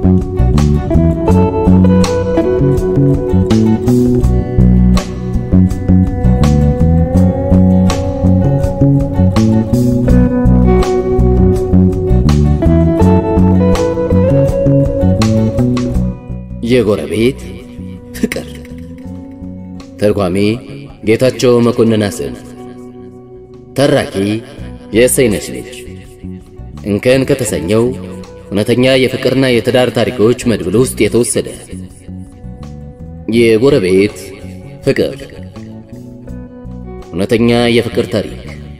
የጎረቤት ፍቅር ተርጓሚ ጌታቸው መኮንን አስን ተራኪ የእሰይነሽ ልጅ እንከን ከተሰኘው እውነተኛ የፍቅርና የትዳር ታሪኮች መድብል ውስጥ የተወሰደ የጎረቤት ፍቅር እውነተኛ የፍቅር ታሪክ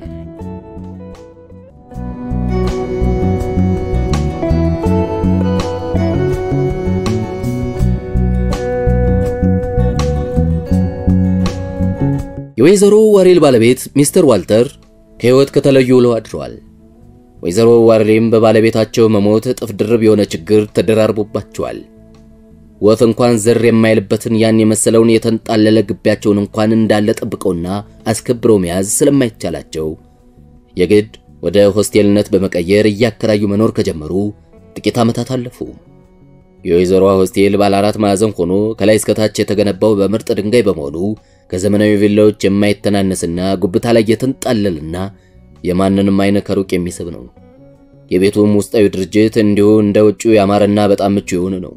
የወይዘሮ ዋሬል ባለቤት ሚስተር ዋልተር ከሕይወት ከተለዩ ውለው አድረዋል። ወይዘሮ ዋሬልም በባለቤታቸው መሞት እጥፍ ድርብ የሆነ ችግር ተደራርቦባቸዋል። ወፍ እንኳን ዝር የማይልበትን ያን የመሰለውን የተንጣለለ ግቢያቸውን እንኳን እንዳለ ጠብቀውና አስከብረው መያዝ ስለማይቻላቸው የግድ ወደ ሆስቴልነት በመቀየር እያከራዩ መኖር ከጀመሩ ጥቂት ዓመታት አለፉ። የወይዘሮዋ ሆስቴል ባለ አራት ማዕዘን ሆኖ ከላይ እስከታች የተገነባው በምርጥ ድንጋይ በመሆኑ ከዘመናዊ ቪላዎች የማይተናነስና ጉብታ ላይ የተንጣለልና የማንንም አይን ከሩቅ የሚስብ ነው። የቤቱም ውስጣዊ ድርጅት እንዲሁ እንደ ውጪው ያማረና በጣም ምቹ የሆነ ነው።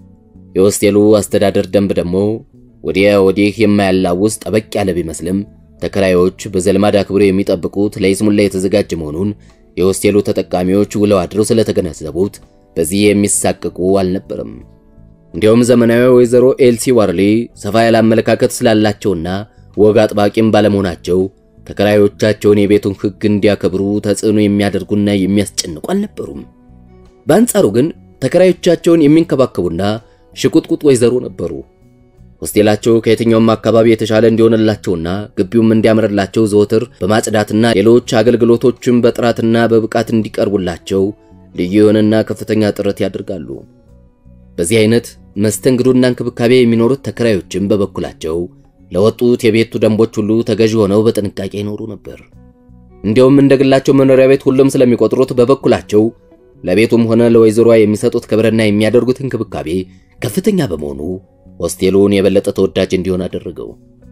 የሆስቴሉ አስተዳደር ደንብ ደግሞ ወዲያ ወዲህ የማያላውስ ጠበቅ ያለ ቢመስልም ተከራዮች በዘልማድ አክብሮ የሚጠብቁት ለይስሙላ የተዘጋጀ መሆኑን የሆስቴሉ ተጠቃሚዎች ውለው አድረው ስለተገነዘቡት በዚህ የሚሳቀቁ አልነበረም። እንዲያውም ዘመናዊ ወይዘሮ ኤልሲ ዋርሊ ሰፋ ያለ አመለካከት ስላላቸውና ወግ አጥባቂም ባለመሆናቸው ተከራዮቻቸውን የቤቱን ሕግ እንዲያከብሩ ተጽዕኖ የሚያደርጉና የሚያስጨንቁ አልነበሩም። በአንጻሩ ግን ተከራዮቻቸውን የሚንከባከቡና ሽቁጥቁጥ ወይዘሮ ነበሩ። ሆስቴላቸው ከየትኛውም አካባቢ የተሻለ እንዲሆንላቸውና ግቢውም እንዲያምርላቸው ዘወትር በማጽዳትና ሌሎች አገልግሎቶችም በጥራትና በብቃት እንዲቀርቡላቸው ልዩ የሆነና ከፍተኛ ጥረት ያደርጋሉ። በዚህ አይነት መስተንግዶና እንክብካቤ የሚኖሩት ተከራዮችም በበኩላቸው ለወጡት የቤቱ ደንቦች ሁሉ ተገዢ ሆነው በጥንቃቄ ይኖሩ ነበር። እንዲያውም እንደ ግላቸው መኖሪያ ቤት ሁሉም ስለሚቆጥሩት በበኩላቸው ለቤቱም ሆነ ለወይዘሮዋ የሚሰጡት ክብርና የሚያደርጉት እንክብካቤ ከፍተኛ በመሆኑ ሆስቴሉን የበለጠ ተወዳጅ እንዲሆን አደረገው።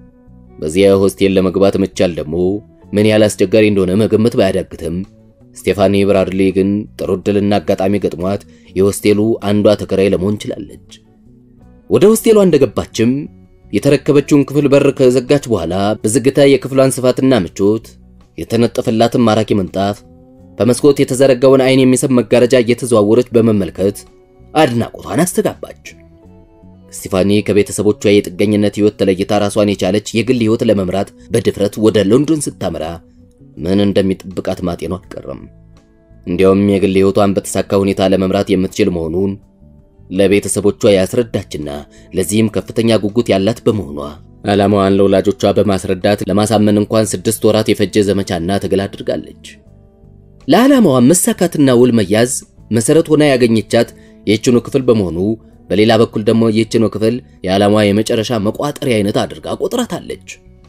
በዚያ ሆስቴል ለመግባት መቻል ደግሞ ምን ያህል አስቸጋሪ እንደሆነ መገመት ባያዳግትም ስቴፋኒ ብራድሊ ግን ጥሩ ዕድልና አጋጣሚ ገጥሟት የሆስቴሉ አንዷ ተከራይ ለመሆን ችላለች። ወደ ሆስቴሏ እንደገባችም የተረከበችውን ክፍል በር ከዘጋች በኋላ በዝግታ የክፍሏን ስፋትና ምቾት፣ የተነጠፈላትን ማራኪ ምንጣፍ፣ በመስኮት የተዘረጋውን አይን የሚስብ መጋረጃ እየተዘዋወረች በመመልከት አድናቆቷን አስተጋባች። ስቴፋኒ ከቤተሰቦቿ የጥገኝነት ሕይወት ተለይታ ራሷን የቻለች የግል ሕይወት ለመምራት በድፍረት ወደ ሎንዶን ስታመራ ምን እንደሚጠብቃት ማጤኗ አልቀረም። እንዲያውም የግል ሕይወቷን በተሳካ ሁኔታ ለመምራት የምትችል መሆኑን ለቤተሰቦቿ ያስረዳችና ለዚህም ከፍተኛ ጉጉት ያላት በመሆኗ ዓላማዋን ለወላጆቿ በማስረዳት ለማሳመን እንኳን ስድስት ወራት የፈጀ ዘመቻና ትግል አድርጋለች። ለዓላማዋ መሳካትና ውል መያዝ መሰረት ሆና ያገኘቻት ይህችኑ ክፍል በመሆኑ በሌላ በኩል ደግሞ ይህችኑ ክፍል የዓላማዋ የመጨረሻ መቋጠሪያ አይነት አድርጋ ቆጥራታለች።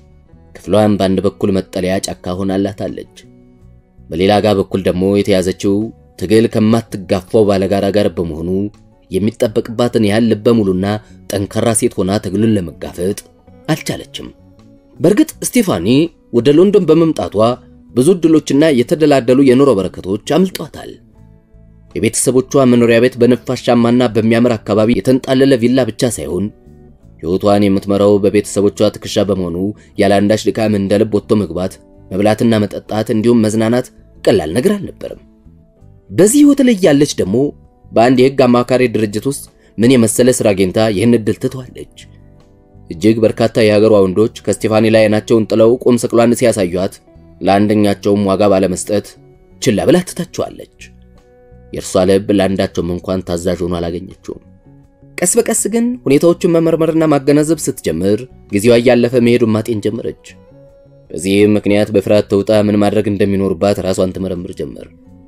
ክፍሏን በአንድ በኩል መጠለያ ጫካ ሆናላታለች። በሌላ ጋር በኩል ደግሞ የተያዘችው ትግል ከማትጋፋው ባለጋራ ጋር በመሆኑ የሚጠበቅባትን ያህል ልበ ሙሉና ጠንካራ ሴት ሆና ትግሉን ለመጋፈጥ አልቻለችም። በእርግጥ ስቴፋኒ ወደ ሎንዶን በመምጣቷ ብዙ ዕድሎችና የተደላደሉ የኑሮ በረከቶች አምልጧታል። የቤተሰቦቿ መኖሪያ ቤት በነፋሻማና በሚያምር አካባቢ የተንጣለለ ቪላ ብቻ ሳይሆን ሕይወቷን የምትመራው በቤተሰቦቿ ትከሻ በመሆኑ ያለ አንዳች ድካም እንደ ልብ ወጥቶ መግባት፣ መብላትና መጠጣት እንዲሁም መዝናናት ቀላል ነገር አልነበረም። በዚህ ሕይወት ላይ ያለች ደግሞ በአንድ የሕግ አማካሪ ድርጅት ውስጥ ምን የመሰለ ሥራ አግኝታ ይህን ዕድል ትተዋለች። እጅግ በርካታ የሀገሯ ወንዶች ከስቴፋኒ ላይ ዓይናቸውን ጥለው ቁም ስቅሏን ሲያሳዩት ለአንደኛቸውም ዋጋ ባለመስጠት ችላ ብላ ትታቸዋለች። የእርሷ ልብ ለአንዳቸውም እንኳን ታዛዥ ሆኖ አላገኘችውም። ቀስ በቀስ ግን ሁኔታዎችን መመርመርና ማገናዘብ ስትጀምር ጊዜዋ እያለፈ መሄዱን ማጤን ጀመረች። በዚህም ምክንያት በፍርሃት ተውጣ ምን ማድረግ እንደሚኖርባት ራሷን ትመረምር ጀመር።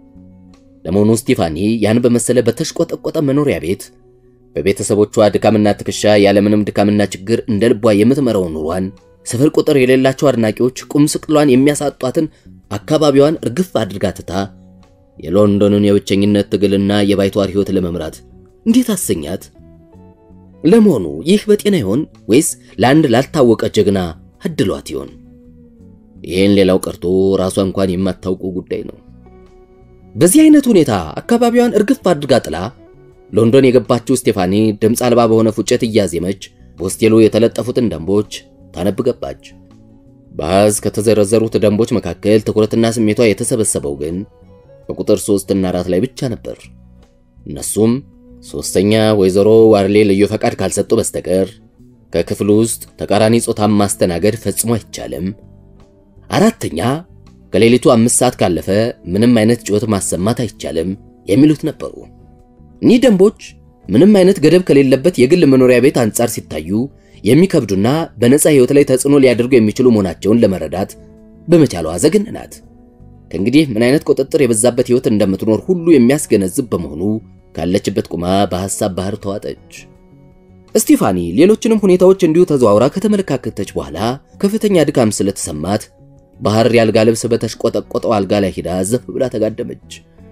ለመሆኑ ስቲፋኒ ያን በመሰለ በተሽቆጠቆጠ መኖሪያ ቤት በቤተሰቦቿ ድካምና ትከሻ ያለምንም ድካምና ችግር እንደ ልቧ የምትመራው ኑሯን ስፍር ቁጥር የሌላቸው አድናቂዎች ቁም ስቅሏን የሚያሳጧትን አካባቢዋን እርግፍ አድርጋ ትታ የሎንዶንን የብቸኝነት ትግልና የባይቷር ሕይወት ለመምራት እንዴት አሰኛት? ለመሆኑ ይህ በጤና ይሆን ወይስ ለአንድ ላልታወቀ ጀግና አድሏት ይሆን? ይህን ሌላው ቀርቶ ራሷ እንኳን የማታውቀው ጉዳይ ነው። በዚህ አይነት ሁኔታ አካባቢዋን እርግፍ አድርጋ ጥላ ሎንዶን የገባችው ስቴፋኒ ድምፅ አልባ በሆነ ፉጨት እያዜመች በሆስቴሉ የተለጠፉትን ደንቦች ታነብ ገባች። በአሃዝ ከተዘረዘሩት ደንቦች መካከል ትኩረትና ስሜቷ የተሰበሰበው ግን በቁጥር ሶስት እና አራት ላይ ብቻ ነበር። እነሱም ሶስተኛ ወይዘሮ ዋርሌ ልዩ ፈቃድ ካልሰጡ በስተቀር ከክፍሉ ውስጥ ተቃራኒ ጾታን ማስተናገድ ፈጽሞ አይቻልም። አራተኛ ከሌሊቱ አምስት ሰዓት ካለፈ ምንም አይነት ጩኸት ማሰማት አይቻልም የሚሉት ነበሩ። እኒህ ደንቦች ምንም አይነት ገደብ ከሌለበት የግል መኖሪያ ቤት አንጻር ሲታዩ የሚከብዱና በነፃ ሕይወት ላይ ተጽዕኖ ሊያደርጉ የሚችሉ መሆናቸውን ለመረዳት በመቻሏ ዘግንናት። ከእንግዲህ ምን አይነት ቁጥጥር የበዛበት ሕይወት እንደምትኖር ሁሉ የሚያስገነዝብ በመሆኑ ካለችበት ቁማ በሐሳብ ባህር ተዋጠች። እስቲፋኒ ሌሎችንም ሁኔታዎች እንዲሁ ተዘዋውራ ከተመለካከተች በኋላ ከፍተኛ ድካም ስለተሰማት ባህር የአልጋ ልብስ በተሽቆጠቆጠው አልጋ ላይ ሂዳ ዘፍ ብላ ተጋደመች።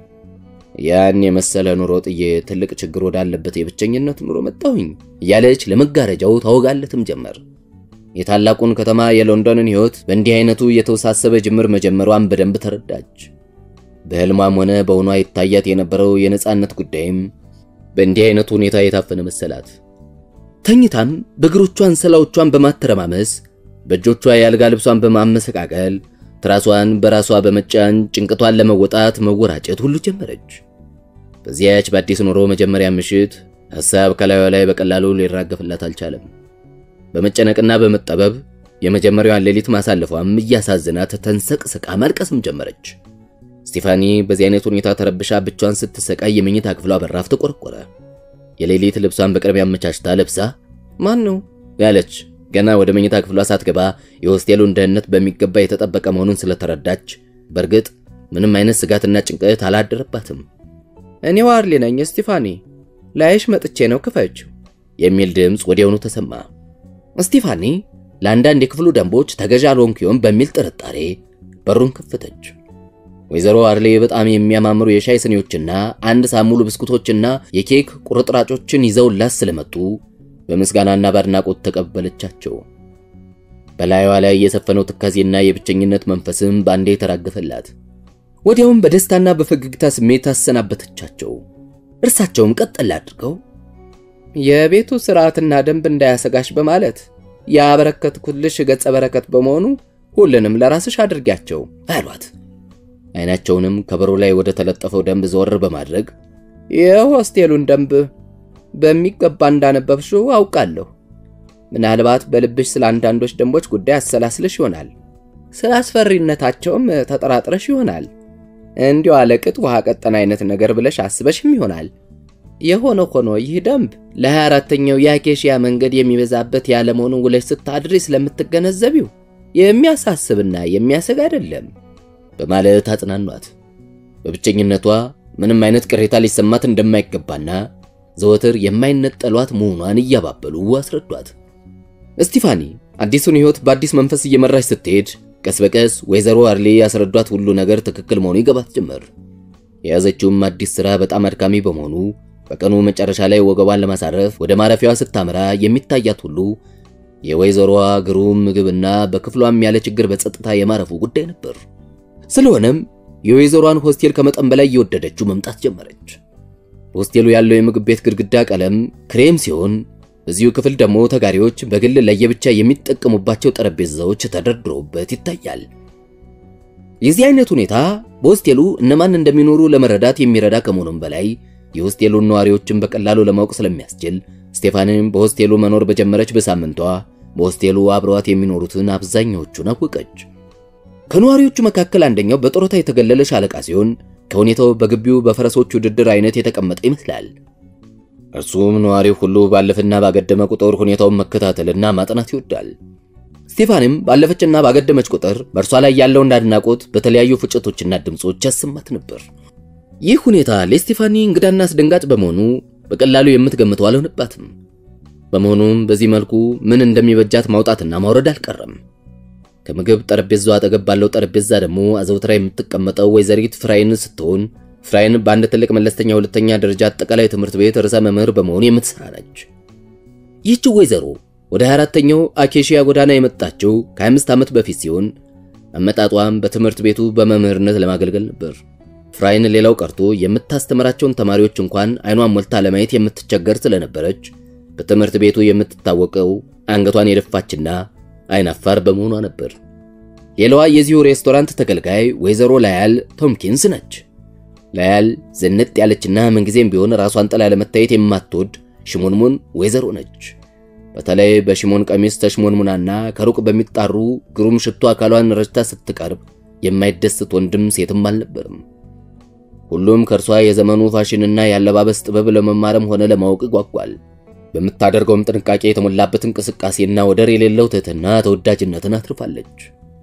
ያን የመሰለ ኑሮ ጥዬ ትልቅ ችግር ወዳለበት የብቸኝነት ኑሮ መጣሁኝ እያለች ለመጋረጃው ታወጋለትም ጀመር። የታላቁን ከተማ የሎንዶንን ሕይወት በእንዲህ አይነቱ የተወሳሰበ ጅምር መጀመሯን በደንብ ተረዳች። በሕልሟም ሆነ በውኗ ይታያት የነበረው የነፃነት ጉዳይም በእንዲህ አይነቱ ሁኔታ የታፈነ መሰላት። ተኝታም በእግሮቿ አንሶላዎቿን በማተረማመስ በእጆቿ የአልጋ ልብሷን በማመሰቃቀል ትራሷን በራሷ በመጫን ጭንቅቷን ለመወጣት መወራጨት ሁሉ ጀመረች። በዚያች በአዲስ ኑሮ መጀመሪያ ምሽት ሐሳብ ከላዩ ላይ በቀላሉ ሊራገፍላት አልቻለም። በመጨነቅና በመጠበብ የመጀመሪያዋን ሌሊት ማሳለፏም እያሳዝናት ተንሰቅስቃ ማልቀስም ጀመረች። ስቲፋኒ በዚህ አይነት ሁኔታ ተረብሻ ብቻዋን ስትሰቃይ የመኝታ ክፍሏ በራፍ ተቆረቆረ። የሌሊት ልብሷን በቅርብ አመቻችታ ለብሳ ማን ነው ያለች ገና ወደ መኝታ ክፍሏ ሳትገባ የሆስቴሉን ደህንነት በሚገባ የተጠበቀ መሆኑን ስለተረዳች በእርግጥ ምንም አይነት ስጋትና ጭንቀት አላደረባትም። እኔ ዋርሊ ነኝ ስቲፋኒ፣ ላይሽ መጥቼ ነው ክፈችው የሚል ድምፅ ወዲያውኑ ተሰማ። ስቲፋኒ ለአንዳንድ የክፍሉ ደንቦች ተገዥ አልሆንኩ ይሆን በሚል ጥርጣሬ በሩን ከፈተች። ወይዘሮ ዋርሌ በጣም የሚያማምሩ የሻይ ስኒዎችና አንድ ሳሙሉ ብስኩቶችና የኬክ ቁርጥራጮችን ይዘውላት ስለመጡ በምስጋናና በአድናቆት ተቀበለቻቸው። በላዩዋ ላይ የሰፈነው ትካዜና የብቸኝነት መንፈስም ባንዴ ተራገፈላት። ወዲያውም በደስታና በፈገግታ ስሜት አሰናበተቻቸው። እርሳቸውም ቀጠል አድርገው የቤቱ ስርዓትና ደንብ እንዳያሰጋሽ በማለት ያበረከትኩልሽ ገጸ በረከት በመሆኑ ሁሉንም ለራስሽ አድርጊያቸው አሏት። አይናቸውንም ከበሩ ላይ ወደ ተለጠፈው ደንብ ዘወር በማድረግ የሆስቴሉን ደንብ በሚገባ እንዳነበብሽው አውቃለሁ። ምናልባት በልብሽ ስለ አንዳንዶች ደንቦች ጉዳይ አሰላስለሽ ይሆናል። ስለ አስፈሪነታቸውም ተጠራጥረሽ ይሆናል። እንዲሁ አለቅጥ ውሃ ቀጠን አይነት ነገር ብለሽ አስበሽም ይሆናል። የሆነ ሆኖ ይህ ደንብ ለ24ተኛው የአኬሽያ መንገድ የሚበዛበት ያለመሆኑን ውለሽ ስታድሪ ስለምትገነዘቢው የሚያሳስብና የሚያሰግ አይደለም በማለት አጽናኗት። በብቸኝነቷ ምንም አይነት ቅሬታ ሊሰማት እንደማይገባና ዘወትር የማይነጠሏት መሆኗን እያባበሉ አስረዷት። እስቲፋኒ አዲሱን ሕይወት በአዲስ መንፈስ እየመራች ስትሄድ ቀስ በቀስ ወይዘሮ አርሌ ያስረዷት ሁሉ ነገር ትክክል መሆኑ ይገባት ጀመር። የያዘችውም አዲስ ሥራ በጣም አድካሚ በመሆኑ በቀኑ መጨረሻ ላይ ወገቧን ለማሳረፍ ወደ ማረፊያዋ ስታመራ የሚታያት ሁሉ የወይዘሮዋ ግሩም ምግብና በክፍሏም ያለ ችግር በጸጥታ የማረፉ ጉዳይ ነበር። ስለሆነም የወይዘሮዋን ሆስቴል ከመጠን በላይ እየወደደችው መምጣት ጀመረች። በሆስቴሉ ያለው የምግብ ቤት ግድግዳ ቀለም ክሬም ሲሆን በዚሁ ክፍል ደግሞ ተጋሪዎች በግል ለየብቻ የሚጠቀሙባቸው ጠረጴዛዎች ተደርድረውበት ይታያል። የዚህ አይነት ሁኔታ በሆስቴሉ እነማን እንደሚኖሩ ለመረዳት የሚረዳ ከመሆኑም በላይ የሆስቴሉን ነዋሪዎችን በቀላሉ ለማወቅ ስለሚያስችል ስቴፋንም በሆስቴሉ መኖር በጀመረች በሳምንቷ በሆስቴሉ አብረዋት የሚኖሩትን አብዛኛዎቹን አወቀች። ከነዋሪዎቹ መካከል አንደኛው በጡረታ የተገለለ ሻለቃ ሲሆን ከሁኔታው በግቢው በፈረሶች ውድድር አይነት የተቀመጠ ይመስላል። እርሱም ነዋሪው ሁሉ ባለፈና ባገደመ ቁጥር ሁኔታውን መከታተልና ማጥናት ይወዳል። ስቴፋንም ባለፈችና ባገደመች ቁጥር በእርሷ ላይ ያለውን አድናቆት በተለያዩ ፍጭቶችና ድምፆች ያሰማት ነበር። ይህ ሁኔታ ለስቴፋኒ እንግዳና አስደንጋጭ በመሆኑ በቀላሉ የምትገምተው አልሆነባትም። በመሆኑም በዚህ መልኩ ምን እንደሚበጃት ማውጣትና ማውረድ አልቀረም። ከምግብ ጠረጴዛው አጠገብ ባለው ጠረጴዛ ደግሞ አዘውትራ የምትቀመጠው ወይዘሪት ፍራይን ስትሆን ፍራይን በአንድ ትልቅ መለስተኛ ሁለተኛ ደረጃ አጠቃላይ ትምህርት ቤት ርዕሰ መምህር በመሆን የምትሰራ ነች። ይህች ወይዘሮ ወደ 24ተኛው አኬሺያ ጎዳና የመጣችው ከ25 ዓመት በፊት ሲሆን አመጣጧም በትምህርት ቤቱ በመምህርነት ለማገልገል ነበር። ፍራይን ሌላው ቀርቶ የምታስተምራቸውን ተማሪዎች እንኳን አይኗን ሞልታ ለማየት የምትቸገር ስለነበረች በትምህርት ቤቱ የምትታወቀው አንገቷን የደፋችና አይናፋር በመሆኗ ነበር። ሌላዋ የዚሁ ሬስቶራንት ተገልጋይ ወይዘሮ ላያል ቶምኪንስ ነች። ላያል ዝንጥ ያለችና ምንጊዜም ቢሆን ራሷን ጥላ ለመታየት የማትወድ ሽሞንሙን ወይዘሮ ነች። በተለይ በሽሞን ቀሚስ ተሽሞንሙናና ከሩቅ በሚጣሩ ግሩም ሽቶ አካሏን ረጭታ ስትቀርብ የማይደስት ወንድም ሴትም አልነበርም። ሁሉም ከእርሷ የዘመኑ ፋሽንና የአለባበስ ጥበብ ለመማርም ሆነ ለማወቅ ጓጓል። በምታደርገውም ጥንቃቄ የተሞላበት እንቅስቃሴና ወደር የሌለው ትህትና ተወዳጅነትን አትርፋለች።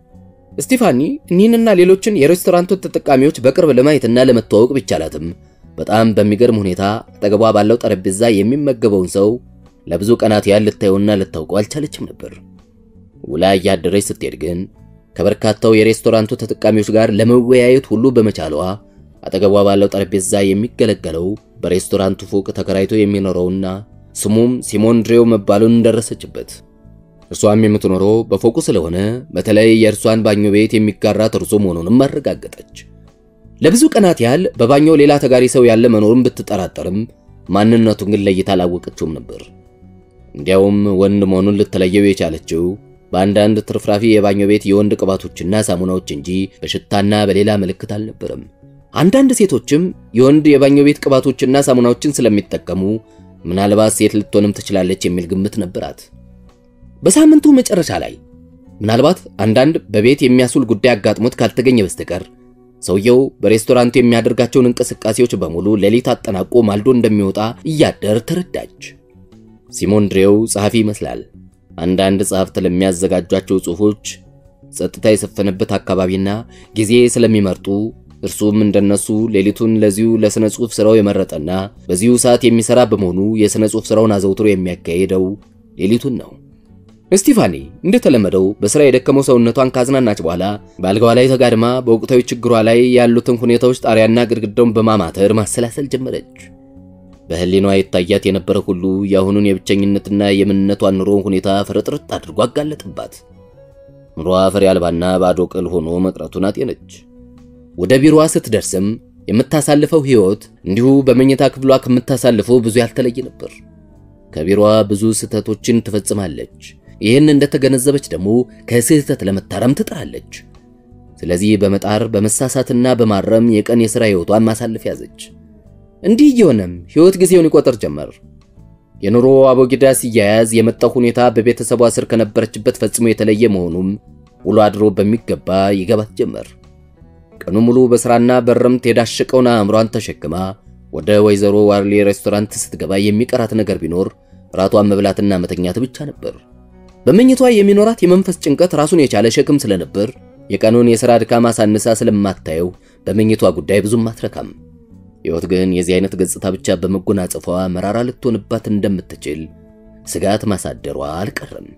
ስቲፋኒ እኒህንና ሌሎችን የሬስቶራንቱን ተጠቃሚዎች በቅርብ ለማየትና ለመተዋወቅ ቢቻላትም በጣም በሚገርም ሁኔታ አጠገቧ ባለው ጠረጴዛ የሚመገበውን ሰው ለብዙ ቀናት ያህል ልታየውና ልታውቀው አልቻለችም ነበር። ውላ እያደረች ስትሄድ ግን ከበርካታው የሬስቶራንቱ ተጠቃሚዎች ጋር ለመወያየት ሁሉ በመቻሏ አጠገቧ ባለው ጠረጴዛ የሚገለገለው በሬስቶራንቱ ፎቅ ተከራይቶ የሚኖረውና ስሙም ሲሞን ድሬው መባሉን ደረሰችበት። እርሷም የምትኖረው በፎቁ ስለሆነ በተለይ የእርሷን ባኞ ቤት የሚጋራት እርሱ መሆኑንም አረጋገጠች። ለብዙ ቀናት ያህል በባኞው ሌላ ተጋሪ ሰው ያለ መኖሩን ብትጠራጠርም ማንነቱን ግን ለይታ አላወቀችውም ነበር። እንዲያውም ወንድ መሆኑን ልትለየው የቻለችው በአንዳንድ ትርፍራፊ የባኞ ቤት የወንድ ቅባቶችና ሳሙናዎች እንጂ በሽታና በሌላ ምልክት አልነበረም። አንዳንድ ሴቶችም የወንድ የባኞ ቤት ቅባቶችና ሳሙናዎችን ስለሚጠቀሙ ምናልባት ሴት ልትሆንም ትችላለች የሚል ግምት ነበራት። በሳምንቱ መጨረሻ ላይ ምናልባት አንዳንድ በቤት የሚያስውል ጉዳይ አጋጥሞት ካልተገኘ በስተቀር ሰውየው በሬስቶራንቱ የሚያደርጋቸውን እንቅስቃሴዎች በሙሉ ሌሊት አጠናቆ ማልዶ እንደሚወጣ እያደር ተረዳች። ሲሞን ድሬው ጸሐፊ ይመስላል። አንዳንድ ጸሐፍት ለሚያዘጋጇቸው ጽሑፎች ጸጥታ የሰፈነበት አካባቢና ጊዜ ስለሚመርጡ እርሱም እንደነሱ ሌሊቱን ለዚሁ ለሥነ ጽሑፍ ሥራው የመረጠና በዚሁ ሰዓት የሚሠራ በመሆኑ የሥነ ጽሑፍ ሥራውን አዘውትሮ የሚያካሄደው ሌሊቱን ነው። ስቲፋኒ እንደተለመደው በሥራ የደከመው ሰውነቷን ካዝናናች በኋላ በአልጋዋ ላይ ተጋድማ በወቅታዊ ችግሯ ላይ ያሉትን ሁኔታዎች ጣሪያና ግድግዳውን በማማተር ማሰላሰል ጀመረች። በሕሊኗ ይታያት የነበረ ሁሉ የአሁኑን የብቸኝነትና የምንነቷን ኑሮ ሁኔታ ፍርጥርጥ አድርጎ አጋለጥባት። ኑሮዋ ፍሬ አልባና ባዶ ቅል ሆኖ መቅረቱን አጤነች። ወደ ቢሮዋ ስትደርስም የምታሳልፈው ሕይወት እንዲሁ በመኝታ ክፍሏ ከምታሳልፈው ብዙ ያልተለየ ነበር። ከቢሮዋ ብዙ ስህተቶችን ትፈጽማለች። ይህን እንደተገነዘበች ደግሞ ከስህተት ለመታረም ትጥራለች። ስለዚህ በመጣር በመሳሳትና በማረም የቀን የሥራ ሕይወቷን ማሳለፍ ያዘች። እንዲህ እየሆነም ሕይወት ጊዜውን ይቆጥር ጀመር። የኑሮ አቦጊዳ ሲያያዝ የመጣው ሁኔታ በቤተሰቧ ስር ከነበረችበት ፈጽሞ የተለየ መሆኑም ውሎ አድሮ በሚገባ ይገባት ጀመር። ቀኑ ሙሉ በሥራና በረምት የዳሸቀውን አእምሯን ተሸክማ ወደ ወይዘሮ ዋርሌ ሬስቶራንት ስትገባ የሚቀራት ነገር ቢኖር ራቷን መብላትና መተኛት ብቻ ነበር። በመኝቷ የሚኖራት የመንፈስ ጭንቀት ራሱን የቻለ ሸክም ስለነበር የቀኑን የሥራ ድካም አሳንሳ ስለማታየው በመኝቷ ጉዳይ ብዙም አትረካም። ሕይወት ግን የዚህ አይነት ገጽታ ብቻ በመጎናጸፏ መራራ ልትሆንባት እንደምትችል ስጋት ማሳደሯ አልቀረም።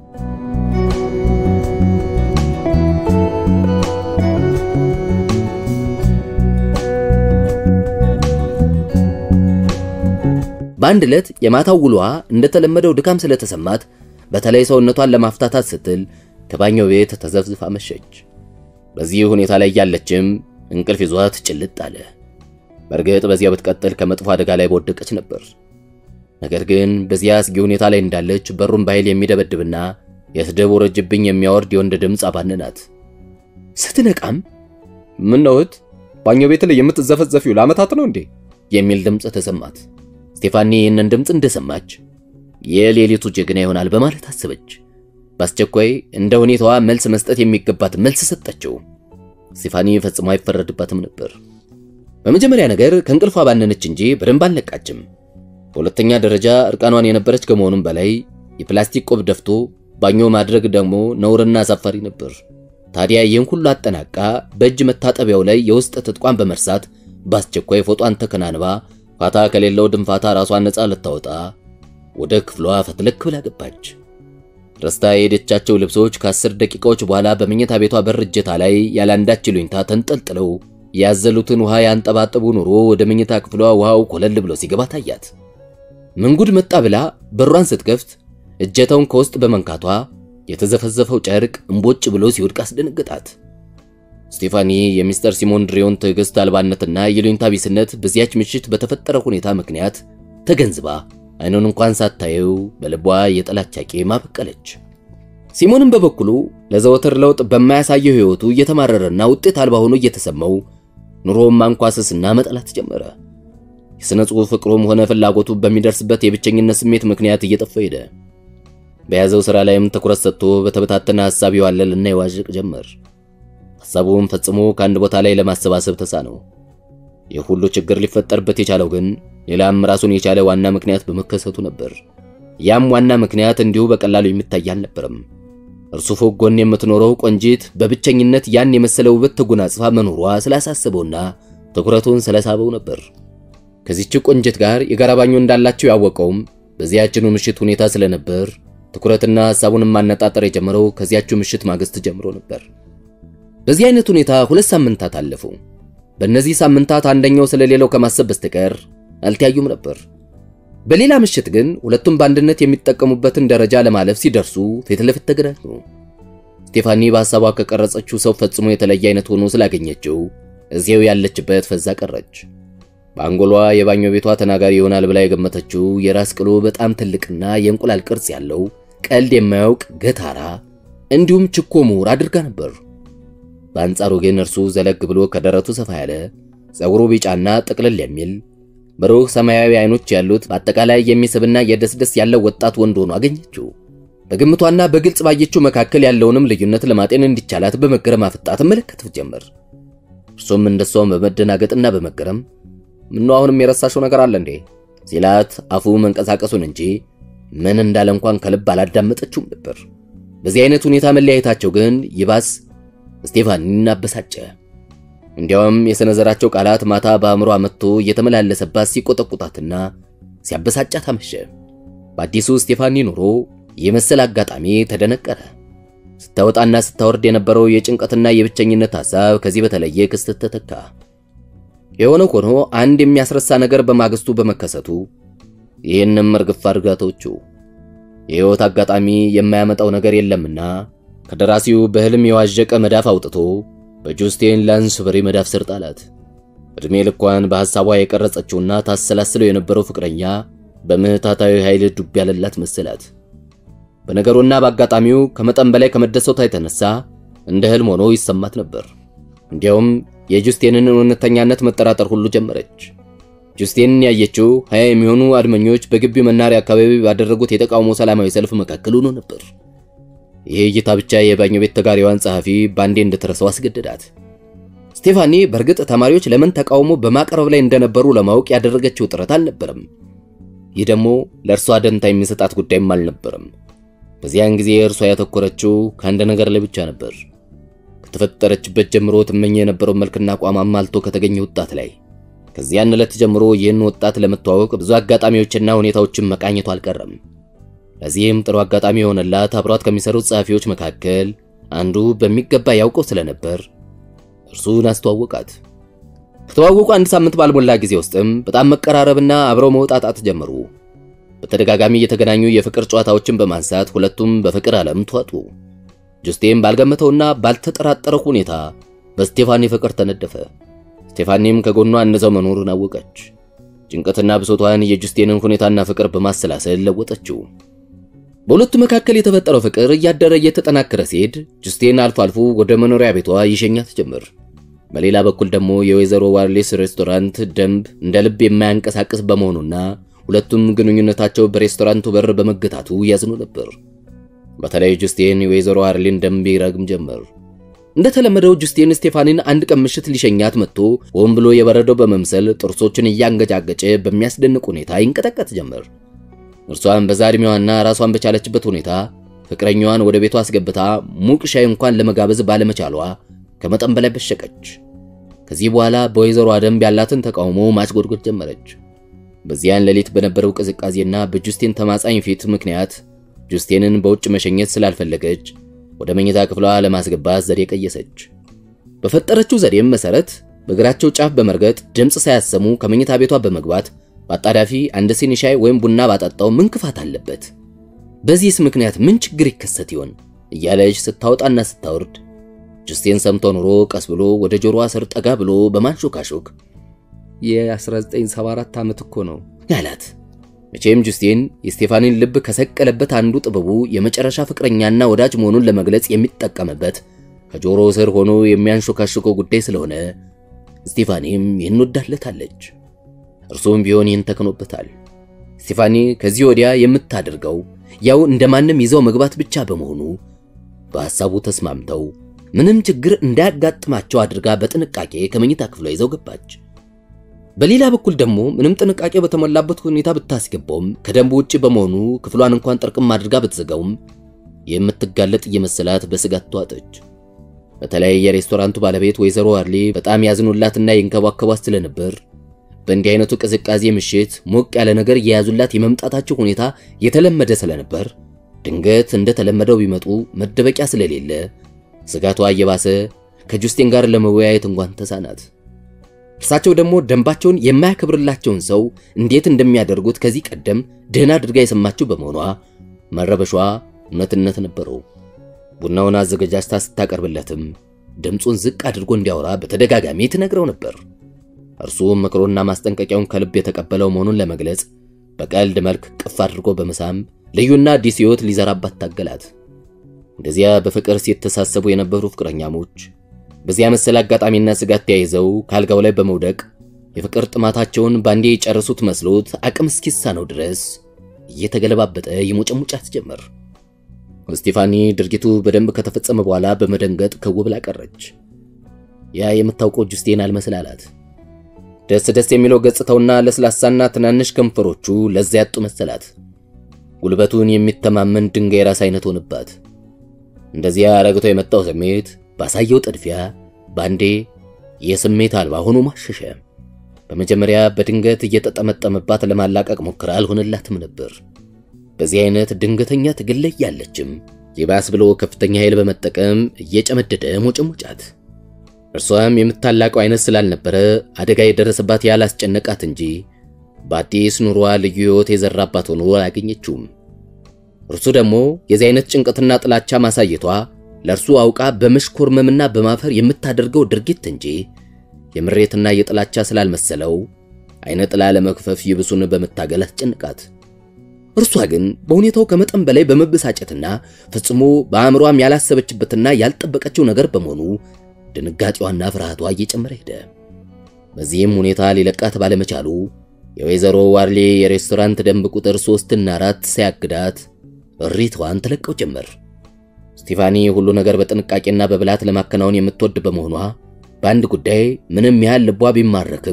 በአንድ ዕለት የማታው ውሏ እንደተለመደው ድካም ስለተሰማት በተለይ ሰውነቷን ለማፍታታት ስትል ከባኛው ቤት ተዘፍዝፋ መሸች። በዚህ ሁኔታ ላይ ያለችም እንቅልፍ ይዟት ጭልጥ አለ። በእርግጥ በዚያ ብትቀጥል ከመጥፎ አደጋ ላይ በወደቀች ነበር። ነገር ግን በዚያ አስጊ ሁኔታ ላይ እንዳለች በሩን በኃይል የሚደበድብና የስድብ ውረጅብኝ የሚያወርድ የወንድ ድምፅ አባነናት። ስትነቃም ምን ነው እህት፣ ባኞ ቤት ላይ የምትዘፈዘፊው ለዓመታት ነው እንዴ? የሚል ድምፅ ተሰማት። ስቴፋኒ ይህንን ድምፅ እንደሰማች የሌሊቱ ጀግና ይሆናል በማለት አሰበች። በአስቸኳይ እንደ ሁኔታዋ መልስ መስጠት የሚገባት መልስ ሰጠችው። ስቴፋኒ ፈጽሞ አይፈረድባትም ነበር። በመጀመሪያ ነገር ከእንቅልፏ ባነነች እንጂ በደንብ አልነቃችም። በሁለተኛ ደረጃ እርቃኗን የነበረች ከመሆኑም በላይ የፕላስቲክ ቆብ ደፍቶ ባኞ ማድረግ ደግሞ ነውርና አሳፋሪ ነበር። ታዲያ ይህን ሁሉ አጠናቃ በእጅ መታጠቢያው ላይ የውስጥ ትጥቋን በመርሳት በአስቸኳይ ፎጧን ተከናንባ ፋታ ከሌለው ድንፋታ ራሷን ነፃ ልታወጣ ወደ ክፍሏ ፈትለክ ብላ ገባች። ረስታ የሄደቻቸው ልብሶች ከአስር ደቂቃዎች በኋላ በመኝታ ቤቷ በር እጀታ ላይ ያላንዳች ይሉኝታ ተንጠልጥለው ያዘሉትን ውሃ ያንጠባጠቡ ኑሮ ወደ መኝታ ክፍሏ ውሃው ኮለል ብሎ ሲገባ ታያት። ምንጉድ መጣ ብላ በሯን ስትከፍት እጀታውን ከውስጥ በመንካቷ የተዘፈዘፈው ጨርቅ እምቦጭ ብሎ ሲወድቅ አስደነገጣት። ስቴፋኒ የሚስተር ሲሞን ድሬዮን ትዕግስት አልባነትና የሉኝታ ቢስነት በዚያች ምሽት በተፈጠረ ሁኔታ ምክንያት ተገንዝባ አይኑን እንኳን ሳታየው በልቧ የጥላቻ ቂም አበቀለች። ሲሞንም በበኩሉ ለዘወትር ለውጥ በማያሳየው ሕይወቱ እየተማረረና ውጤት አልባ ሆኖ እየተሰማው ኑሮውን ማንኳሰስና መጠላት ጀመረ። የሥነ ጽሑፍ ፍቅሩም ሆነ ፍላጎቱ በሚደርስበት የብቸኝነት ስሜት ምክንያት እየጠፋ ሄደ። በያዘው ሥራ ላይም ትኩረት ሰጥቶ በተበታተነ ሐሳብ ይዋለልና ይዋዥቅ ጀመር። ሐሳቡም ፈጽሞ ከአንድ ቦታ ላይ ለማሰባሰብ ተሳነው። ይህ ሁሉ ችግር ሊፈጠርበት የቻለው ግን ሌላም ራሱን የቻለ ዋና ምክንያት በመከሰቱ ነበር። ያም ዋና ምክንያት እንዲሁ በቀላሉ የሚታይ አልነበረም። እርሱ ፎቅ ጎን የምትኖረው ቆንጂት በብቸኝነት ያን የመሰለ ውበት ተጎናጽፋ መኖሯ ስላሳሰበውና ትኩረቱን ስለሳበው ነበር። ከዚህች ቆንጂት ጋር የጋራ ባኞ እንዳላቸው ያወቀውም በዚያችኑ ምሽት ሁኔታ ስለነበር ትኩረትና ሐሳቡንም ማነጣጠር የጀመረው ከዚያችው ምሽት ማግስት ጀምሮ ነበር። በዚህ አይነት ሁኔታ ሁለት ሳምንታት አለፉ። በእነዚህ ሳምንታት አንደኛው ስለሌላው ከማሰብ በስተቀር አልተያዩም ነበር። በሌላ ምሽት ግን ሁለቱም በአንድነት የሚጠቀሙበትን ደረጃ ለማለፍ ሲደርሱ ፊት ለፊት ተገናኙ። ስቴፋኒ በሐሳቧ ከቀረጸችው ሰው ፈጽሞ የተለየ አይነት ሆኖ ስላገኘችው እዚያው ያለችበት ፈዛ ቀረች። በአንጎሏ የባኞ ቤቷ ተናጋሪ ይሆናል ብላ የገመተችው የራስ ቅሉ በጣም ትልቅና የእንቁላል ቅርጽ ያለው ቀልድ የማያውቅ ገታራ እንዲሁም ችኮ ምሁር አድርጋ ነበር። በአንጻሩ ግን እርሱ ዘለግ ብሎ ከደረቱ ሰፋ ያለ ጸጉሩ ቢጫና ጥቅልል የሚል ብሩህ ሰማያዊ አይኖች ያሉት በአጠቃላይ የሚስብና የደስደስ ያለው ወጣት ወንድ ሆኖ አገኘችው። በግምቷና በግልጽ ባየችው መካከል ያለውንም ልዩነት ለማጤን እንዲቻላት በመገረም አፍጣ ትመለከት ጀመር። እርሱም እንደሷም በመደናገጥና በመገረም ምነው አሁንም የረሳሽው ነገር አለ እንዴ ሲላት አፉ መንቀሳቀሱን እንጂ ምን እንዳለ እንኳን ከልብ አላዳመጠችውም ነበር። በዚህ አይነት ሁኔታ መለያየታቸው ግን ይባስ ስቴፋኒን አበሳጨ። እንዲያውም የሰነዘራቸው ቃላት ማታ በአእምሯ መጥቶ እየተመላለሰባት ሲቆጠቁጣትና ሲያበሳጫት አመሸ። በአዲሱ ስቴፋኒ ኑሮ የመሰል አጋጣሚ ተደነቀረ። ስታወጣና ስታወርድ የነበረው የጭንቀትና የብቸኝነት ሐሳብ ከዚህ በተለየ ክስተት ተተካ። የሆነ ሆኖ አንድ የሚያስረሳ ነገር በማግስቱ በመከሰቱ ይህንም እርግፍ አድርጋቶቹ የሕይወት አጋጣሚ የማያመጣው ነገር የለምና ከደራሲው በሕልም የዋዠቀ መዳፍ አውጥቶ በጁስቲን ላንስበሪ መዳፍ ስር ጣላት። ዕድሜ ልኳን በሐሳቧ የቀረጸችውና ታሰላስለው የነበረው ፍቅረኛ በምህታታዊ ኃይል ዱብ ያለላት መሰላት። በነገሩና በአጋጣሚው ከመጠን በላይ ከመደሰቷ የተነሳ እንደ ሕልም ሆኖ ይሰማት ነበር። እንዲያውም የጁስቲንን እውነተኛነት መጠራጠር ሁሉ ጀመረች። ጁስቲንን ያየችው ሀያ የሚሆኑ አድመኞች በግቢው መናሪያ አካባቢ ባደረጉት የተቃውሞ ሰላማዊ ሰልፍ መካከል ሆኖ ነበር። ይህ እይታ ብቻ የባኞ ቤት ተጋሪዋን ጸሐፊ ባንዴ እንድትረሳው አስገደዳት። ስቴፋኒ በእርግጥ ተማሪዎች ለምን ተቃውሞ በማቅረብ ላይ እንደነበሩ ለማወቅ ያደረገችው ጥረት አልነበረም። ይህ ደግሞ ለእርሷ ደንታ የሚሰጣት ጉዳይም አልነበረም። በዚያን ጊዜ እርሷ ያተኮረችው ከአንድ ነገር ላይ ብቻ ነበር። ከተፈጠረችበት ጀምሮ ትመኝ የነበረው መልክና አቋም አሟልቶ ከተገኘ ወጣት ላይ። ከዚያን ዕለት ጀምሮ ይህን ወጣት ለመተዋወቅ ብዙ አጋጣሚዎችና ሁኔታዎችን መቃኘቱ አልቀረም። ለዚህም ጥሩ አጋጣሚ የሆነላት አብሯት ከሚሰሩት ጸሐፊዎች መካከል አንዱ በሚገባ ያውቀው ስለነበር እርሱን አስተዋወቃት። ከተዋወቁ አንድ ሳምንት ባልሞላ ጊዜ ውስጥም በጣም መቀራረብና አብረው መውጣጣት ጀመሩ። በተደጋጋሚ እየተገናኙ የፍቅር ጨዋታዎችን በማንሳት ሁለቱም በፍቅር ዓለም ተዋጡ። ጁስቲን ባልገመተውና ባልተጠራጠረው ሁኔታ በስቴፋኒ ፍቅር ተነደፈ። ስቴፋኒም ከጎኗ እነዛው መኖሩን አወቀች። ጭንቀትና ብሶቷን የጁስቲንን ሁኔታና ፍቅር በማሰላሰል ለወጠችው። በሁለቱ መካከል የተፈጠረው ፍቅር እያደረ እየተጠናከረ ሲሄድ ጁስቲን አልፎ አልፎ ወደ መኖሪያ ቤቷ ይሸኛት ጀመር። በሌላ በኩል ደግሞ የወይዘሮ ዋርሌስ ሬስቶራንት ደንብ እንደ ልብ የማያንቀሳቅስ በመሆኑና ሁለቱም ግንኙነታቸው በሬስቶራንቱ በር በመገታቱ ያዝኑ ነበር። በተለይ ጁስቲን የወይዘሮ ዋርሌን ደንብ ይረግም ጀመር። እንደተለመደው ጁስቲን ስቴፋኒን አንድ ቀን ምሽት ሊሸኛት መጥቶ ሆን ብሎ የበረደው በመምሰል ጥርሶችን እያንገጫገጨ በሚያስደንቅ ሁኔታ ይንቀጠቀጥ ጀመር። እርሷን በዛ ዕድሜዋና ራሷን በቻለችበት ሁኔታ ፍቅረኛዋን ወደ ቤቷ አስገብታ ሙቅ ሻይ እንኳን ለመጋበዝ ባለመቻሏ ከመጠን በላይ በሸቀች። ከዚህ በኋላ በወይዘሮ ደንብ ያላትን ተቃውሞ ማስጎድጎድ ጀመረች። በዚያን ሌሊት በነበረው ቅዝቃዜና በጁስቲን ተማጻኝ ፊት ምክንያት ጁስቲንን በውጭ መሸኘት ስላልፈለገች ወደ መኝታ ክፍሏ ለማስገባት ዘዴ ቀየሰች። በፈጠረችው ዘዴም መሰረት በእግራቸው ጫፍ በመርገጥ ድምፅ ሳያሰሙ ከመኝታ ቤቷ በመግባት በአጣዳፊ አንድ ሲኒ ሻይ ወይም ቡና ባጠጣው ምን ክፋት አለበት? በዚህስ ምክንያት ምን ችግር ይከሰት ይሆን እያለች ስታወጣና ስታወርድ ጁስቲን ሰምቶ ኑሮ ቀስ ብሎ ወደ ጆሮዋ ስር ጠጋ ብሎ በማንሾካሾክ የ1974 ዓመት እኮ ነው ያላት። መቼም ጁስቲን የስቴፋኒን ልብ ከሰቀለበት አንዱ ጥበቡ የመጨረሻ ፍቅረኛና ወዳጅ መሆኑን ለመግለጽ የሚጠቀምበት ከጆሮ ስር ሆኖ የሚያንሾካሾከው ጉዳይ ስለሆነ ስቴፋኒም ይህን ወዳለታለች። እርሱም ቢሆን ይህን ተክኖበታል። ስቴፋኒ ከዚህ ወዲያ የምታደርገው ያው እንደማንም ይዘው መግባት ብቻ በመሆኑ በሐሳቡ ተስማምተው ምንም ችግር እንዳያጋጥማቸው አድርጋ በጥንቃቄ ከመኝታ ክፍሏ ይዘው ገባች። በሌላ በኩል ደግሞ ምንም ጥንቃቄ በተሞላበት ሁኔታ ብታስገባውም ከደንቡ ውጭ በመሆኑ ክፍሏን እንኳን ጠርቅም አድርጋ ብትዘጋውም የምትጋለጥ እየመሰላት በስጋት ተዋጠች። በተለይ የሬስቶራንቱ ባለቤት ወይዘሮ ዋርሌ በጣም ያዝኑላትና ይንከባከቧት ስለነበር በእንዲህ አይነቱ ቅዝቃዜ ምሽት ሞቅ ያለ ነገር እየያዙላት የመምጣታቸው ሁኔታ የተለመደ ስለነበር ድንገት እንደተለመደው ቢመጡ መደበቂያ ስለሌለ ስጋቷ እየባሰ ከጁስቲን ጋር ለመወያየት እንኳን ተሳናት። እርሳቸው ደግሞ ደንባቸውን የማያከብርላቸውን ሰው እንዴት እንደሚያደርጉት ከዚህ ቀደም ደህና አድርጋ የሰማችው በመሆኗ መረበሿ እውነትነት ነበረው። ቡናውን አዘገጃጅታ ስታቀርብለትም ድምፁን ዝቅ አድርጎ እንዲያወራ በተደጋጋሚ ትነግረው ነበር። እርሱም ምክሮና ማስጠንቀቂያውን ከልብ የተቀበለው መሆኑን ለመግለጽ በቀልድ መልክ ቅፍ አድርጎ በመሳም ልዩና አዲስ ሕይወት ሊዘራባት ታገላት። እንደዚያ በፍቅር ሲተሳሰቡ የነበሩ ፍቅረኛሞች በዚያ መሰል አጋጣሚና ስጋት ተያይዘው ካልጋው ላይ በመውደቅ የፍቅር ጥማታቸውን ባንዴ የጨረሱት መስሎት አቅም እስኪሳነው ድረስ እየተገለባበጠ ይሞጨሙጫት ጀመር። ስቴፋኒ ድርጊቱ በደንብ ከተፈጸመ በኋላ በመደንገጥ ከው ብላ ቀረች። ያ የምታውቀው ጁስቲን አልመስል አላት። ደስ ደስ የሚለው ገጽታውና ለስላሳና ትናንሽ ከንፈሮቹ ለዛ ያጡ መሰላት። ጉልበቱን የሚተማመን ድንጋይ ራስ አይነት ሆነባት። እንደዚያ ረግቶ የመጣው ስሜት ባሳየው ጥድፊያ ባንዴ የስሜት አልባ ሆኖ ማሸሸ። በመጀመሪያ በድንገት እየተጠመጠመባት ለማላቀቅ ሞክራ አልሆነላትም ነበር። በዚህ አይነት ድንገተኛ ትግል ላይ ያለችም ይባስ ብሎ ከፍተኛ ኃይል በመጠቀም እየጨመደደ ሞጨሞጫት። እርሷም የምታላቀው አይነት ስላልነበረ አደጋ የደረሰባት ያላስጨነቃት እንጂ በአዲስ ኑሯ ልዩ ሕይወት የዘራባት ሆኖ አላገኘችውም። እርሱ ደግሞ የዚህ አይነት ጭንቀትና ጥላቻ ማሳየቷ ለእርሱ አውቃ በመሽኮርመምና በማፈር የምታደርገው ድርጊት እንጂ የምሬትና የጥላቻ ስላልመሰለው አይነ ጥላ ለመክፈፍ ይብሱን በመታገል አስጨንቃት። እርሷ ግን በሁኔታው ከመጠን በላይ በመበሳጨትና ፈጽሞ በአእምሯም ያላሰበችበትና ያልጠበቀችው ነገር በመሆኑ ድንጋጤዋና ፍርሃቷ እየጨመረ ሄደ። በዚህም ሁኔታ ሊለቃት ባለመቻሉ የወይዘሮ ዋርሌ የሬስቶራንት ደንብ ቁጥር ሶስትና አራት ሳያግዳት እሪቷን ተለቀው ጀመር። ስቲፋኒ ሁሉ ነገር በጥንቃቄና በብላት ለማከናወን የምትወድ በመሆኗ በአንድ ጉዳይ ምንም ያህል ልቧ ቢማረክም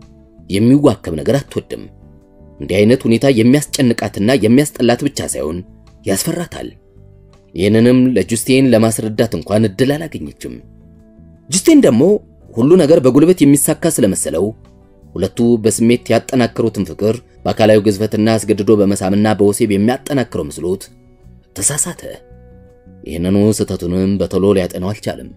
የሚዋከብ ነገር አትወድም። እንዲህ አይነት ሁኔታ የሚያስጨንቃትና የሚያስጠላት ብቻ ሳይሆን ያስፈራታል። ይህንንም ለጁስቲን ለማስረዳት እንኳን እድል አላገኘችም። ጁስቲን ደግሞ ሁሉ ነገር በጉልበት የሚሳካ ስለመሰለው ሁለቱ በስሜት ያጠናከሩትን ፍቅር በአካላዊ ግዝፈትና አስገድዶ በመሳምና በወሲብ የሚያጠናክረው መስሎት ተሳሳተ። ይህንኑ ስህተቱንም በቶሎ ሊያጠነው አልቻለም።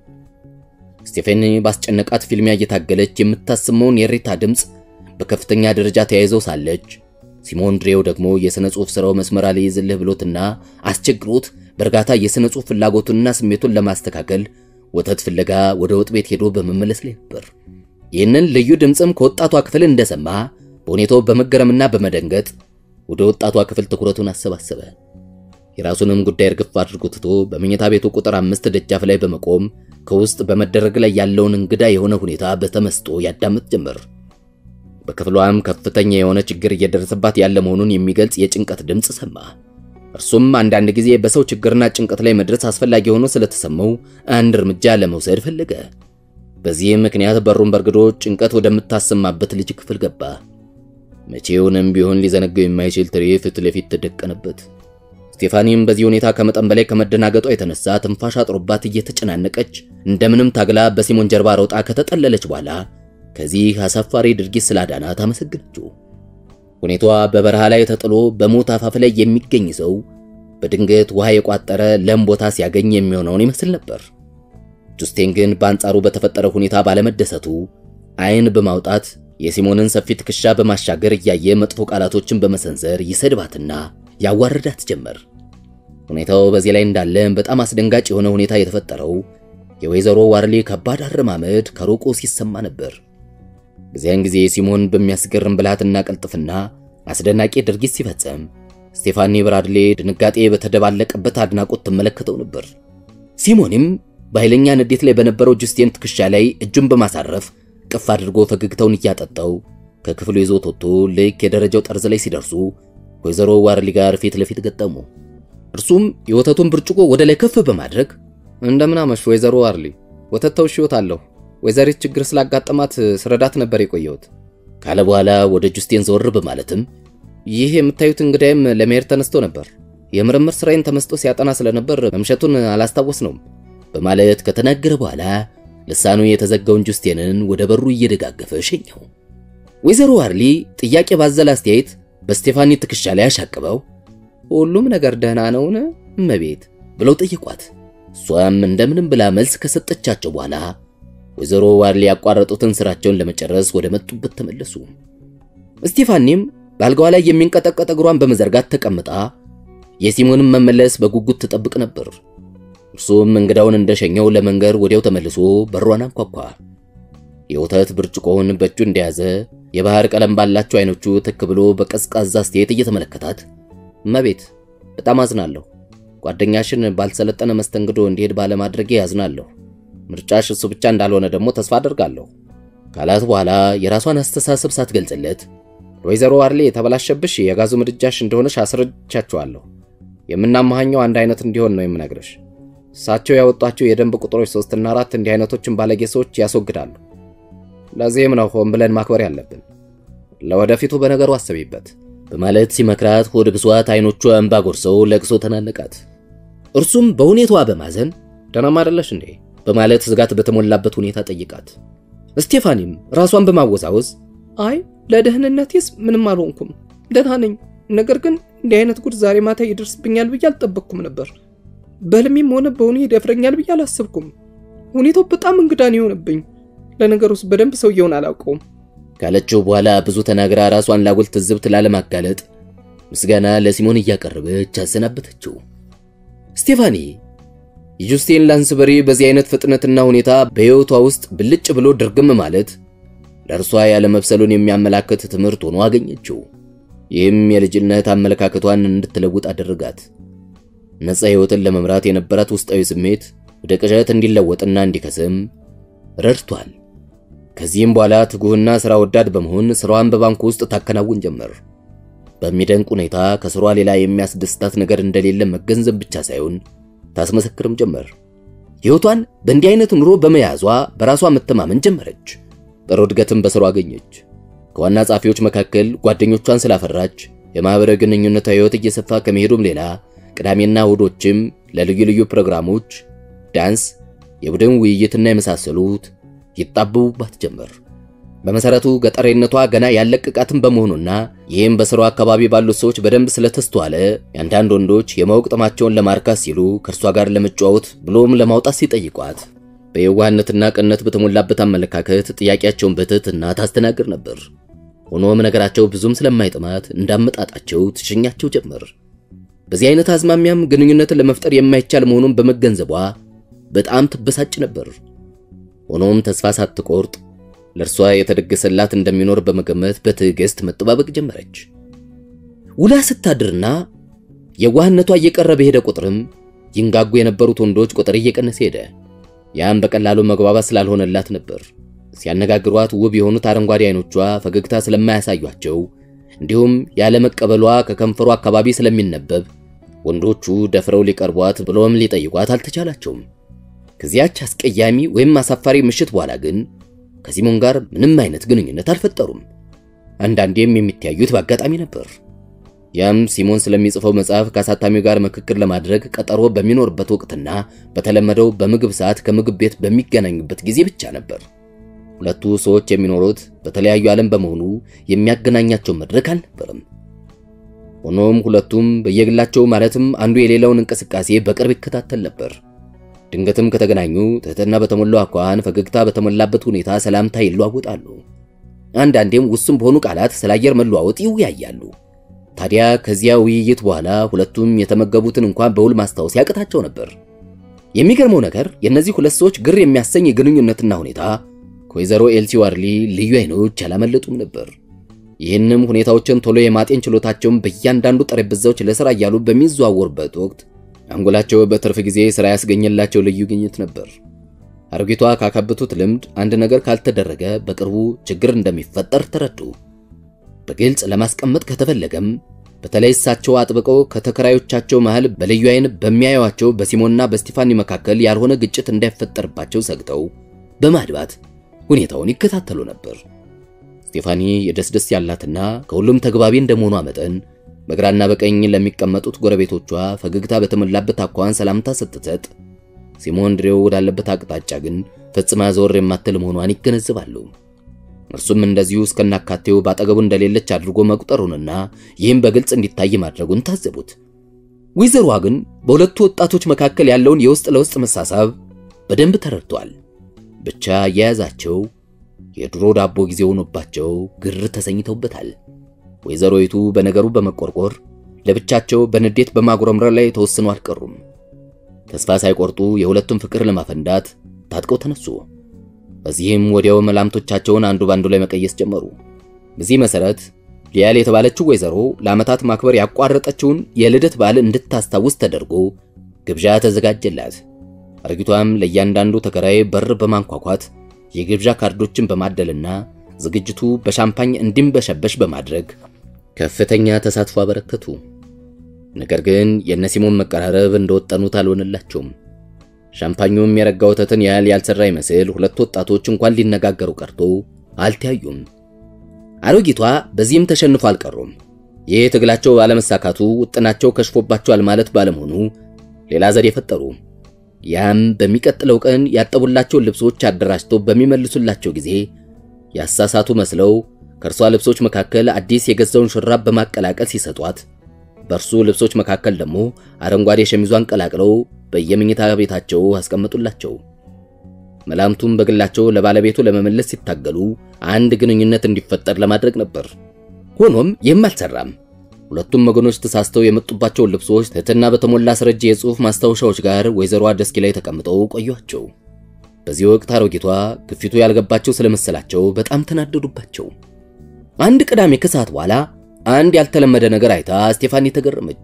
ስቴፌኒ ባስጨነቃት ፊልሚያ እየታገለች የምታስመውን የሬታ ድምፅ በከፍተኛ ደረጃ ተያይዘው ሳለች ሲሞን ድሬው ደግሞ የሥነ ጽሑፍ ሥራው መስመር አልይዝልህ ብሎትና አስቸግሮት በእርጋታ የሥነ ጽሑፍ ፍላጎቱንና ስሜቱን ለማስተካከል ወተት ፍለጋ ወደ ወጥ ቤት ሄዶ በመመለስ ላይ ነበር። ይህንን ልዩ ድምፅም ከወጣቷ ክፍል እንደሰማ በሁኔታው በመገረምና በመደንገጥ ወደ ወጣቷ ክፍል ትኩረቱን አሰባሰበ። የራሱንም ጉዳይ እርግፍ አድርጎ ትቶ በመኝታ ቤቱ ቁጥር አምስት ደጃፍ ላይ በመቆም ከውስጥ በመደረግ ላይ ያለውን እንግዳ የሆነ ሁኔታ በተመስጦ ያዳምጥ ጀመር። በክፍሏም ከፍተኛ የሆነ ችግር እየደረሰባት ያለ መሆኑን የሚገልጽ የጭንቀት ድምፅ ሰማ። እርሱም አንዳንድ ጊዜ በሰው ችግርና ጭንቀት ላይ መድረስ አስፈላጊ ሆኖ ስለተሰማው አንድ እርምጃ ለመውሰድ ፈለገ። በዚህም ምክንያት በሩን በርግዶ ጭንቀት ወደምታሰማበት ልጅ ክፍል ገባ። መቼውንም ቢሆን ሊዘነገው የማይችል ትሪ ፊት ለፊት ተደቀነበት። ስቴፋኒም በዚህ ሁኔታ ከመጠን በላይ ከመደናገጧ የተነሳ ትንፋሽ አጥሮባት እየተጨናነቀች እንደምንም ታግላ በሲሞን ጀርባ ሮጣ ከተጠለለች በኋላ ከዚህ አሳፋሪ ድርጊት ስላዳናት አመሰግነችው። ሁኔታዋ በበረሃ ላይ ተጥሎ በሞት አፋፍ ላይ የሚገኝ ሰው በድንገት ውሃ የቋጠረ ለም ቦታ ሲያገኝ የሚሆነውን ይመስል ነበር። ጁስቴን ግን በአንጻሩ በተፈጠረ ሁኔታ ባለመደሰቱ ዓይን በማውጣት የሲሞንን ሰፊ ትከሻ በማሻገር እያየ መጥፎ ቃላቶችን በመሰንዘር ይሰድባትና ያዋርዳት ጀመር። ሁኔታው በዚህ ላይ እንዳለ በጣም አስደንጋጭ የሆነ ሁኔታ የተፈጠረው የወይዘሮ ዋርሊ ከባድ አረማመድ ከሩቁ ሲሰማ ነበር። በዚያን ጊዜ ሲሞን በሚያስገርም ብልሃትና ቅልጥፍና አስደናቂ ድርጊት ሲፈጸም ስቴፋኒ ብራድሌ ድንጋጤ በተደባለቀበት አድናቆት ትመለከተው ነበር። ሲሞንም በኃይለኛ ንዴት ላይ በነበረው ጁስቲን ትከሻ ላይ እጁን በማሳረፍ ቅፍ አድርጎ ፈገግታውን እያጠጣው ከክፍሉ ይዞት ወጥቶ ልክ የደረጃው ጠርዝ ላይ ሲደርሱ ወይዘሮ ዋርሊ ጋር ፊት ለፊት ገጠሙ። እርሱም የወተቱን ብርጭቆ ወደ ላይ ከፍ በማድረግ እንደምን አመሽ ወይዘሮ ዋርሊ፣ ወተት ተውሽዎታለሁ። ወይዘሪት ችግር ስላጋጠማት ስረዳት ነበር የቆየሁት ካለ በኋላ ወደ ጁስቲን ዘወር በማለትም ይህ የምታዩት እንግዳይም ለመሄድ ተነስቶ ነበር። የምርምር ስራዬን ተመስጦ ሲያጠና ስለነበር መምሸቱን አላስታወስነውም በማለት ከተናገረ በኋላ ልሳኑ የተዘጋውን ጁስቲንን ወደ በሩ እየደጋገፈ ሸኘው። ወይዘሮ ዋርሊ ጥያቄ ባዘለ አስተያየት በስቴፋኒ ትከሻ ላይ አሻቅበው ሁሉም ነገር ደህና ነውን እመቤት ብለው ጠየቋት። እሷም እንደምንም ብላ መልስ ከሰጠቻቸው በኋላ ወይዘሮ ዋርሊ ያቋረጡትን ስራቸውን ለመጨረስ ወደ መጡበት ተመለሱ። ስቴፋኒም በአልጋዋ ላይ የሚንቀጠቀጥ እግሯን በመዘርጋት ተቀምጣ የሲሞንን መመለስ በጉጉት ትጠብቅ ነበር። እርሱም እንግዳውን እንደሸኘው ለመንገር ወዲያው ተመልሶ በሯን አንኳኳ። የወተት ብርጭቆውን በእጁ እንደያዘ የባህር ቀለም ባላቸው አይኖቹ ትክ ብሎ በቀዝቃዛ አስተያየት እየተመለከታት እመቤት በጣም አዝናለሁ። ጓደኛሽን ባልሰለጠነ መስተንግዶ እንዲሄድ ባለማድረጌ ያዝናለሁ። ምርጫሽ እሱ ብቻ እንዳልሆነ ደግሞ ተስፋ አደርጋለሁ ካላት በኋላ የራሷን አስተሳሰብ ሳትገልጽለት ወይዘሮ ዋርሌ የተበላሸብሽ የጋዙ ምድጃሽ እንደሆነሽ አስረድቻችኋለሁ። የምናመሃኘው አንድ አይነት እንዲሆን ነው የምነግርሽ። እሳቸው ያወጧቸው የደንብ ቁጥሮች ሶስትና አራት እንዲህ አይነቶችን ባለጌ ሰዎች ያስወግዳሉ። ለዚህም ነው ሆን ብለን ማክበር ያለብን። ለወደፊቱ በነገሩ አስቢበት በማለት ሲመክራት ሆድ ብሷት አይኖቿ እንባ ጎርሰው ለቅሶ ተናነቃት። እርሱም በሁኔታዋ በማዘን ደህናም አይደለሽ እንዴ በማለት ስጋት በተሞላበት ሁኔታ ጠይቃት። ስቴፋኒም ራሷን በማወዛወዝ አይ ለደህንነቴስ ምንም አልሆንኩም፣ ደህና ነኝ። ነገር ግን እንዲህ አይነት ጉድ ዛሬ ማታ ይደርስብኛል ብዬ አልጠበቅኩም ነበር። በህልሜም ሆነ በእውኔ ይደፍረኛል ብዬ አላሰብኩም። ሁኔታው በጣም እንግዳን የሆነብኝ። ለነገሩስ በደንብ ሰውየውን አላውቀውም ካለችው በኋላ ብዙ ተናግራ ራሷን ላጉል ትዝብት ላለማጋለጥ ምስጋና ለሲሞን እያቀረበች አሰናበተችው። ስቴፋኒ የጁስቲን ላንስበሪ በዚህ አይነት ፍጥነትና ሁኔታ በሕይወቷ ውስጥ ብልጭ ብሎ ድርግም ማለት ለእርሷ ያለመብሰሉን የሚያመላክት ትምህርት ሆኖ አገኘችው። ይህም የልጅነት አመለካከቷን እንድትለውጥ አደረጋት። ነፃ ሕይወትን ለመምራት የነበራት ውስጣዊ ስሜት ወደ ቅዠት እንዲለወጥና እንዲከስም ረድቷል። ከዚህም በኋላ ትጉህና ሥራ ወዳድ በመሆን ሥራዋን በባንኩ ውስጥ ታከናውን ጀመር። በሚደንቅ ሁኔታ ከሥሯ ሌላ የሚያስደስታት ነገር እንደሌለ መገንዘብ ብቻ ሳይሆን ታስመሰክርም ጀመር። ሕይወቷን በእንዲህ አይነት ኑሮ በመያዟ በራሷ መተማመን ጀመረች። ጥሩ እድገትም በሥሯ አገኘች። ከዋና ጸሐፊዎች መካከል ጓደኞቿን ስላፈራች የማኅበራዊ ግንኙነቷ ሕይወት እየሰፋ ከመሄዱም ሌላ ቅዳሜና እሁዶችም ለልዩ ልዩ ፕሮግራሞች፣ ዳንስ፣ የቡድን ውይይትና የመሳሰሉት ይጣበቡባት ጀመር። በመሰረቱ ገጠሬነቷ ገና ያለቀቃትን በመሆኑና ይህም በስራው አካባቢ ባሉት ሰዎች በደንብ ስለተስተዋለ የአንዳንድ ወንዶች የማወቅ ጥማቸውን ለማርካት ሲሉ ከእርሷ ጋር ለመጫወት ብሎም ለማውጣት ሲጠይቋት በየዋህነትና ቅነት በተሞላበት አመለካከት ጥያቄያቸውን በትህትና ታስተናግድ ነበር። ሆኖም ነገራቸው ብዙም ስለማይጥማት እንዳመጣጣቸው ትሸኛቸው ጀመር። በዚህ አይነት አዝማሚያም ግንኙነትን ለመፍጠር የማይቻል መሆኑን በመገንዘቧ በጣም ትበሳጭ ነበር። ሆኖም ተስፋ ሳትቆርጥ ለእርሷ የተደገሰላት እንደሚኖር በመገመት በትዕግስት መጠባበቅ ጀመረች። ውላ ስታድርና የዋህነቷ እየቀረ በሄደ ቁጥርም ይንጋጉ የነበሩት ወንዶች ቁጥር እየቀነሰ ሄደ። ያም በቀላሉ መግባባት ስላልሆነላት ነበር። ሲያነጋግሯት ውብ የሆኑት አረንጓዴ አይኖቿ ፈገግታ ስለማያሳዩአቸው እንዲሁም ያለመቀበሏ ከከንፈሯ አካባቢ ስለሚነበብ ወንዶቹ ደፍረው ሊቀርቧት ብሎም ሊጠይቋት አልተቻላቸውም። ከዚያች አስቀያሚ ወይም አሳፋሪ ምሽት በኋላ ግን ከሲሞን ጋር ምንም አይነት ግንኙነት አልፈጠሩም። አንዳንዴም የሚተያዩት በአጋጣሚ ነበር። ያም ሲሞን ስለሚጽፈው መጽሐፍ ከአሳታሚው ጋር ምክክር ለማድረግ ቀጠሮ በሚኖርበት ወቅትና በተለመደው በምግብ ሰዓት ከምግብ ቤት በሚገናኙበት ጊዜ ብቻ ነበር። ሁለቱ ሰዎች የሚኖሩት በተለያዩ ዓለም በመሆኑ የሚያገናኛቸው መድረክ አልነበረም። ሆኖም ሁለቱም በየግላቸው ማለትም አንዱ የሌላውን እንቅስቃሴ በቅርብ ይከታተል ነበር። ድንገትም ከተገናኙ ትህትና በተሞላው አኳኋን ፈገግታ በተሞላበት ሁኔታ ሰላምታ ይለዋወጣሉ። አንዳንዴም ውስን በሆኑ ቃላት ስለ አየር መለዋወጥ ይወያያሉ። ታዲያ ከዚያ ውይይት በኋላ ሁለቱም የተመገቡትን እንኳን በውል ማስታወስ ያቅታቸው ነበር። የሚገርመው ነገር የእነዚህ ሁለት ሰዎች ግር የሚያሰኝ የግንኙነትና ሁኔታ ከወይዘሮ ኤልሲ ዋርሊ ልዩ አይኖች ያላመለጡም ነበር። ይህንም ሁኔታዎችን ቶሎ የማጤን ችሎታቸውን በእያንዳንዱ ጠረጴዛዎች ለሥራ እያሉ በሚዘዋወሩበት ወቅት አንጎላቸው በትርፍ ጊዜ ሥራ ያስገኘላቸው ልዩ ግኝት ነበር። አሮጊቷ ካካበቱት ልምድ አንድ ነገር ካልተደረገ በቅርቡ ችግር እንደሚፈጠር ተረዱ። በግልጽ ለማስቀመጥ ከተፈለገም በተለይ እሳቸው አጥብቀው ከተከራዮቻቸው መሃል በልዩ አይን በሚያዩዋቸው በሲሞንና በስቲፋኒ መካከል ያልሆነ ግጭት እንዳይፈጠርባቸው ሰግተው በማድባት ሁኔታውን ይከታተሉ ነበር። ስቴፋኒ የደስደስ ያላትና ከሁሉም ተግባቢ እንደመሆኗ መጠን በግራና በቀኝ ለሚቀመጡት ጎረቤቶቿ ፈገግታ በተሞላበት አኳኋን ሰላምታ ስትሰጥ፣ ሲሞን ድሬው ወዳለበት አቅጣጫ ግን ፈጽማ ዘወር የማትል መሆኗን ይገነዘባሉ። እርሱም እንደዚሁ እስከናካቴው ባጠገቡ እንደሌለች አድርጎ መቁጠሩንና ይህም በግልጽ እንዲታይ ማድረጉን ታዘቡት። ወይዘሮዋ ግን በሁለቱ ወጣቶች መካከል ያለውን የውስጥ ለውስጥ መሳሳብ በደንብ ተረድቷል። ብቻ የያዛቸው የድሮ ዳቦ ጊዜ ሆኖባቸው ግር ተሰኝተውበታል። ወይዘሮይቱ በነገሩ በመቆርቆር ለብቻቸው በንዴት በማጉረምረር ላይ ተወስነው አልቀሩም። ተስፋ ሳይቆርጡ የሁለቱም ፍቅር ለማፈንዳት ታጥቀው ተነሱ። በዚህም ወዲያው መላምቶቻቸውን አንዱ ባንዱ ላይ መቀየስ ጀመሩ። በዚህ መሰረት ሊያል የተባለችው ወይዘሮ ለዓመታት ማክበር ያቋረጠችውን የልደት በዓል እንድታስታውስ ተደርጎ ግብዣ ተዘጋጀላት። አርጊቷም ለእያንዳንዱ ተከራይ በር በማንኳኳት የግብዣ ካርዶችን በማደልና ዝግጅቱ በሻምፓኝ እንዲንበሸበሽ በማድረግ ከፍተኛ ተሳትፎ አበረከቱ። ነገር ግን የነሲሞን መቀራረብ እንደወጠኑት አልሆነላቸውም። ሻምፓኙም የረጋ ወተትን ያህል ያልሰራ ይመስል ሁለት ወጣቶች እንኳን ሊነጋገሩ ቀርቶ አልተያዩም። አሮጊቷ በዚህም ተሸንፎ አልቀሩም። ይህ ትግላቸው ባለመሳካቱ ውጥናቸው ከሽፎባቸዋል ማለት ባለመሆኑ ሌላ ዘዴ ፈጠሩ። ያም በሚቀጥለው ቀን ያጠቡላቸውን ልብሶች አደራጅተው በሚመልሱላቸው ጊዜ ያሳሳቱ መስለው ከእርሷ ልብሶች መካከል አዲስ የገዛውን ሹራብ በማቀላቀል ሲሰጧት በእርሱ ልብሶች መካከል ደግሞ አረንጓዴ ሸሚዟን ቀላቅለው በየመኝታ ቤታቸው አስቀመጡላቸው። መላምቱም በግላቸው ለባለቤቱ ለመመለስ ሲታገሉ አንድ ግንኙነት እንዲፈጠር ለማድረግ ነበር። ሆኖም ይህም አልሰራም። ሁለቱም ወገኖች ተሳስተው የመጡባቸውን ልብሶች ትህትና በተሞላ አስረጂ የጽሑፍ ማስታወሻዎች ጋር ወይዘሮዋ ደስኪ ላይ ተቀምጠው ቆዩአቸው። በዚህ ወቅት አሮጊቷ ግፊቱ ያልገባቸው ስለመሰላቸው በጣም ተናደዱባቸው። አንድ ቅዳሜ ከሰዓት በኋላ አንድ ያልተለመደ ነገር አይታ ስቴፋኒ ተገረመች።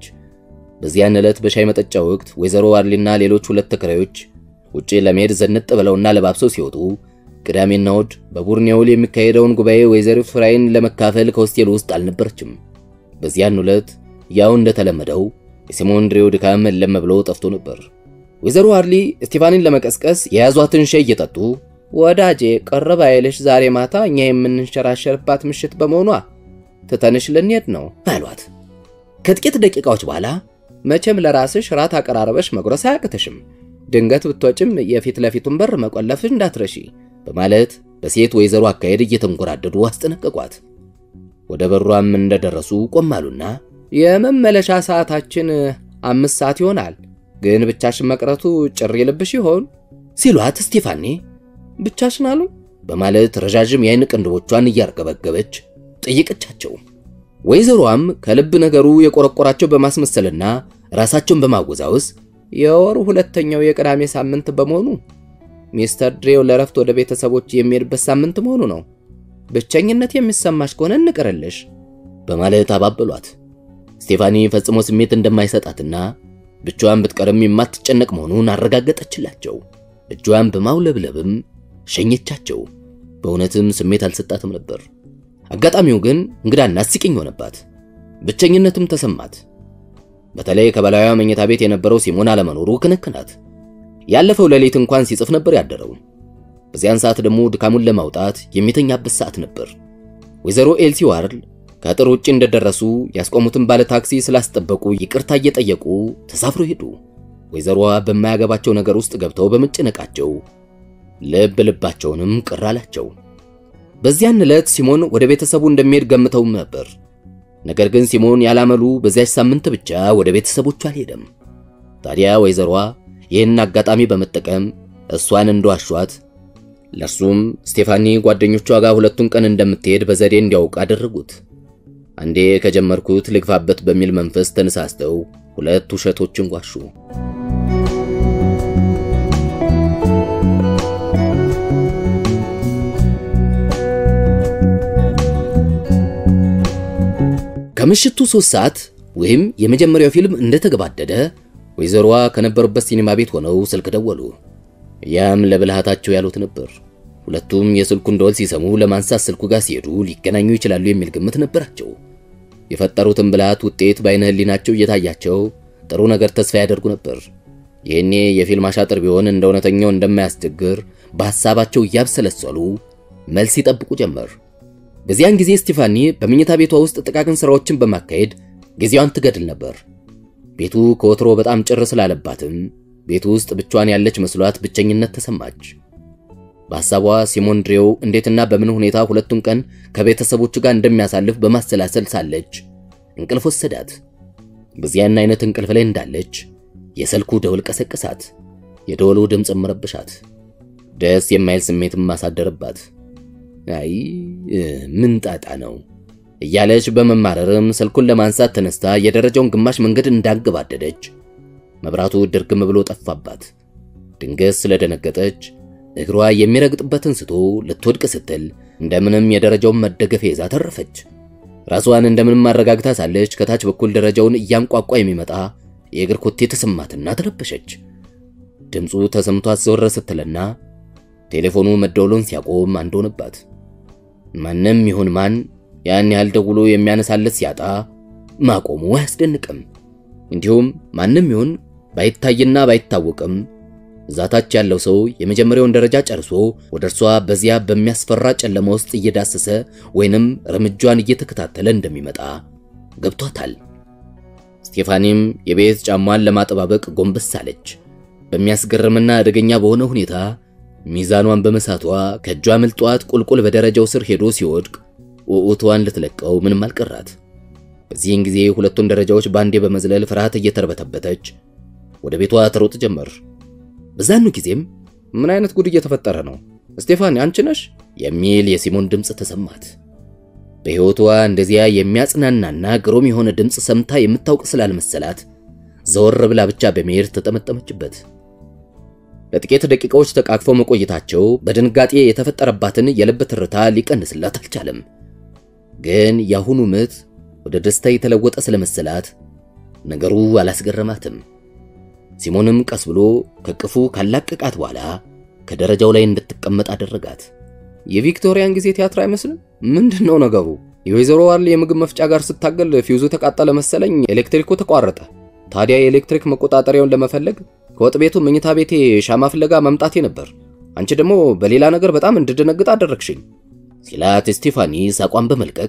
በዚያን ዕለት በሻይ መጠጫ ወቅት ወይዘሮ ዋርሊና ሌሎች ሁለት ተከራዮች ውጪ ለመሄድ ዘንጥ ብለውና ለባብሰው ሲወጡ ቅዳሜና እሑድ በቡርኔውል የሚካሄደውን ጉባኤ ወይዘሮ ፍራይን ለመካፈል ከሆስቴል ውስጥ አልነበረችም። በዚያን ዕለት ያው እንደተለመደው የሲሞን ድሬው ድካም እለም ብሎ ጠፍቶ ነበር። ወይዘሮ ዋርሊ ስቴፋኒን ለመቀስቀስ የያዟትን ሻይ እየጠጡ ወዳጄ ቀረብ አይልሽ፣ ዛሬ ማታ እኛ የምንንሸራሸርባት ምሽት በመሆኗ ትተንሽ ልንሄድ ነው አሏት። ከጥቂት ደቂቃዎች በኋላ መቼም ለራስሽ ራት አቀራረበሽ መጉረስ አያቅትሽም። ድንገት ብትወጭም የፊት ለፊቱን በር መቆለፍሽ እንዳትረሺ በማለት በሴት ወይዘሮ አካሄድ እየተንጎራደዱ አስጠነቀቋት። ወደ በሯም እንደደረሱ ቆም አሉና የመመለሻ ሰዓታችን አምስት ሰዓት ይሆናል፣ ግን ብቻሽን መቅረቱ ጭር ይልብሽ ይሆን ሲሏት ስቴፋኒ ብቻሽን አሉኝ በማለት ረዣዥም የአይን ቅንድቦቿን እያርገበገበች ጠየቀቻቸው። ወይዘሮዋም ከልብ ነገሩ የቆረቆራቸው በማስመሰልና ራሳቸውን በማወዛወዝ የወሩ ሁለተኛው የቅዳሜ ሳምንት በመሆኑ ሚስተር ድሬው ለረፍት ወደ ቤተሰቦች የሚሄድበት ሳምንት መሆኑ ነው። ብቸኝነት የሚሰማሽ ከሆነ እንቅርልሽ በማለት አባበሏት። ስቴፋኒ ፈጽሞ ስሜት እንደማይሰጣትና ብቻዋን ብትቀርም የማትጨነቅ መሆኑን አረጋገጠችላቸው። እጇን በማውለብለብም ሸኘቻቸው። በእውነትም ስሜት አልሰጣትም ነበር። አጋጣሚው ግን እንግዳና አስቂኝ ሆነባት። ብቸኝነትም ተሰማት። በተለይ ከበላዩ መኝታ ቤት የነበረው ሲሞን አለመኖሩ ክነክናት። ያለፈው ሌሊት እንኳን ሲጽፍ ነበር ያደረው። በዚያን ሰዓት ደግሞ ድካሙን ለማውጣት የሚተኛበት ሰዓት ነበር። ወይዘሮ ኤልሲ ዋርል ከአጥር ውጭ እንደደረሱ ያስቆሙትን ባለ ታክሲ ስላስጠበቁ ይቅርታ እየጠየቁ ተሳፍሮ ሄዱ። ወይዘሮዋ በማያገባቸው ነገር ውስጥ ገብተው በመጨነቃቸው ልብ ልባቸውንም ቅር አላቸው። በዚያን ዕለት ሲሞን ወደ ቤተሰቡ እንደሚሄድ ገምተውም ነበር። ነገር ግን ሲሞን ያላመሉ በዚያች ሳምንት ብቻ ወደ ቤተሰቦቹ አልሄደም። ታዲያ ወይዘሮዋ ይህን አጋጣሚ በመጠቀም እሷን እንደዋሿት ለእርሱም ስቴፋኒ ጓደኞቿ ጋር ሁለቱን ቀን እንደምትሄድ በዘዴ እንዲያውቅ አደረጉት። አንዴ ከጀመርኩት ልግፋበት በሚል መንፈስ ተነሳስተው ሁለት ውሸቶችን ዋሹ። ከምሽቱ ሶስት ሰዓት ወይም የመጀመሪያው ፊልም እንደተገባደደ ወይዘሮዋ ከነበሩበት ሲኒማ ቤት ሆነው ስልክ ደወሉ። ያም ለብልሃታቸው ያሉት ነበር። ሁለቱም የስልኩን ደወል ሲሰሙ ለማንሳት ስልኩ ጋር ሲሄዱ ሊገናኙ ይችላሉ የሚል ግምት ነበራቸው። የፈጠሩትን ብልሃት ውጤት በዓይነ ሕሊናቸው እየታያቸው ጥሩ ነገር ተስፋ ያደርጉ ነበር። ይህኔ የፊልም አሻጥር ቢሆን እንደ እውነተኛው እንደማያስቸግር በሐሳባቸው እያብሰለሰሉ መልስ ይጠብቁ ጀመር። በዚያን ጊዜ ስቲፋኒ በመኝታ ቤቷ ውስጥ ጥቃቅን ሥራዎችን በማካሄድ ጊዜዋን ትገድል ነበር። ቤቱ ከወትሮ በጣም ጭር ስላለባትም ቤቱ ውስጥ ብቻዋን ያለች መስሏት ብቸኝነት ተሰማች። በሐሳቧ ሲሞን ድሬው እንዴትና በምን ሁኔታ ሁለቱን ቀን ከቤተሰቦቹ ጋር እንደሚያሳልፍ በማሰላሰል ሳለች እንቅልፍ ወሰዳት። በዚያን አይነት እንቅልፍ ላይ እንዳለች የስልኩ ደውል ቀሰቀሳት። የደወሉ ድምፅ መረበሻት፣ ደስ የማይል ስሜትም ማሳደረባት። አይ ምን ጣጣ ነው እያለች በመማረርም ስልኩን ለማንሳት ተነስታ የደረጃውን ግማሽ መንገድ እንዳገባደደች መብራቱ ድርግም ብሎ ጠፋባት። ድንገት ስለደነገጠች እግሯ የሚረግጥበትን ስቶ ልትወድቅ ስትል እንደምንም የደረጃውን መደገፊያ ይዛ ተረፈች። ራሷን እንደምንም አረጋግታ ሳለች ከታች በኩል ደረጃውን እያንቋቋ የሚመጣ የእግር ኮቴ ተሰማትና ተረበሸች። ድምፁ ተሰምቷት ዘወር ስትልና ቴሌፎኑ መደወሉን ሲያቆም አንድ ሆነባት። ማንም ይሁን ማን ያን ያህል ደውሎ የሚያነሳለት ሲያጣ ማቆሙ አያስደንቅም። እንዲሁም ማንም ይሁን ባይታይና ባይታወቅም እዛታች ያለው ሰው የመጀመሪያውን ደረጃ ጨርሶ ወደ እርሷ በዚያ በሚያስፈራ ጨለማ ውስጥ እየዳሰሰ ወይንም እርምጇን እየተከታተለ እንደሚመጣ ገብቷታል። ስቴፋኒም የቤት ጫሟን ለማጠባበቅ ጎንበስ አለች። በሚያስገርምና አደገኛ በሆነ ሁኔታ ሚዛኗን በመሳቷ ከእጇ ምልጧት ቁልቁል በደረጃው ስር ሄዶ ሲወድቅ ውዑቷን ልትለቀው ምንም አልቀራት። በዚህን ጊዜ ሁለቱን ደረጃዎች ባንዴ በመዝለል ፍርሃት እየተርበተበተች ወደ ቤቷ ትሮጥ ጀመር። በዛኑ ጊዜም ምን አይነት ጉድ እየተፈጠረ ነው? ስቴፋኒ አንቺ ነሽ? የሚል የሲሞን ድምፅ ተሰማት። በሕይወቷ እንደዚያ የሚያጽናናና ግሩም የሆነ ድምፅ ሰምታ የምታውቅ ስላልመሰላት ዘወር ብላ ብቻ በመሄድ ተጠመጠመችበት። ለጥቂት ደቂቃዎች ተቃቅፈው መቆየታቸው በድንጋጤ የተፈጠረባትን የልብ ትርታ ሊቀንስላት አልቻለም። ግን የአሁኑ ምት ወደ ደስታ የተለወጠ ስለመሰላት ነገሩ አላስገረማትም። ሲሞንም ቀስ ብሎ ከቅፉ ካላቀቃት በኋላ ከደረጃው ላይ እንድትቀመጥ አደረጋት። የቪክቶሪያን ጊዜ ቲያትር አይመስልም? ምንድን ነው ነገሩ? የወይዘሮ ዋርሊ የምግብ መፍጫ ጋር ስታገል ፊውዙ ተቃጠለ መሰለኝ፣ ኤሌክትሪኩ ተቋረጠ። ታዲያ የኤሌክትሪክ መቆጣጠሪያውን ለመፈለግ ከወጥ ቤቱ መኝታ ቤቴ ሻማ ፍለጋ መምጣቴ ነበር። አንቺ ደግሞ በሌላ ነገር በጣም እንድደነግጥ አደረግሽኝ ሲላት ስቴፋኒ ሳቋን በመልቀቅ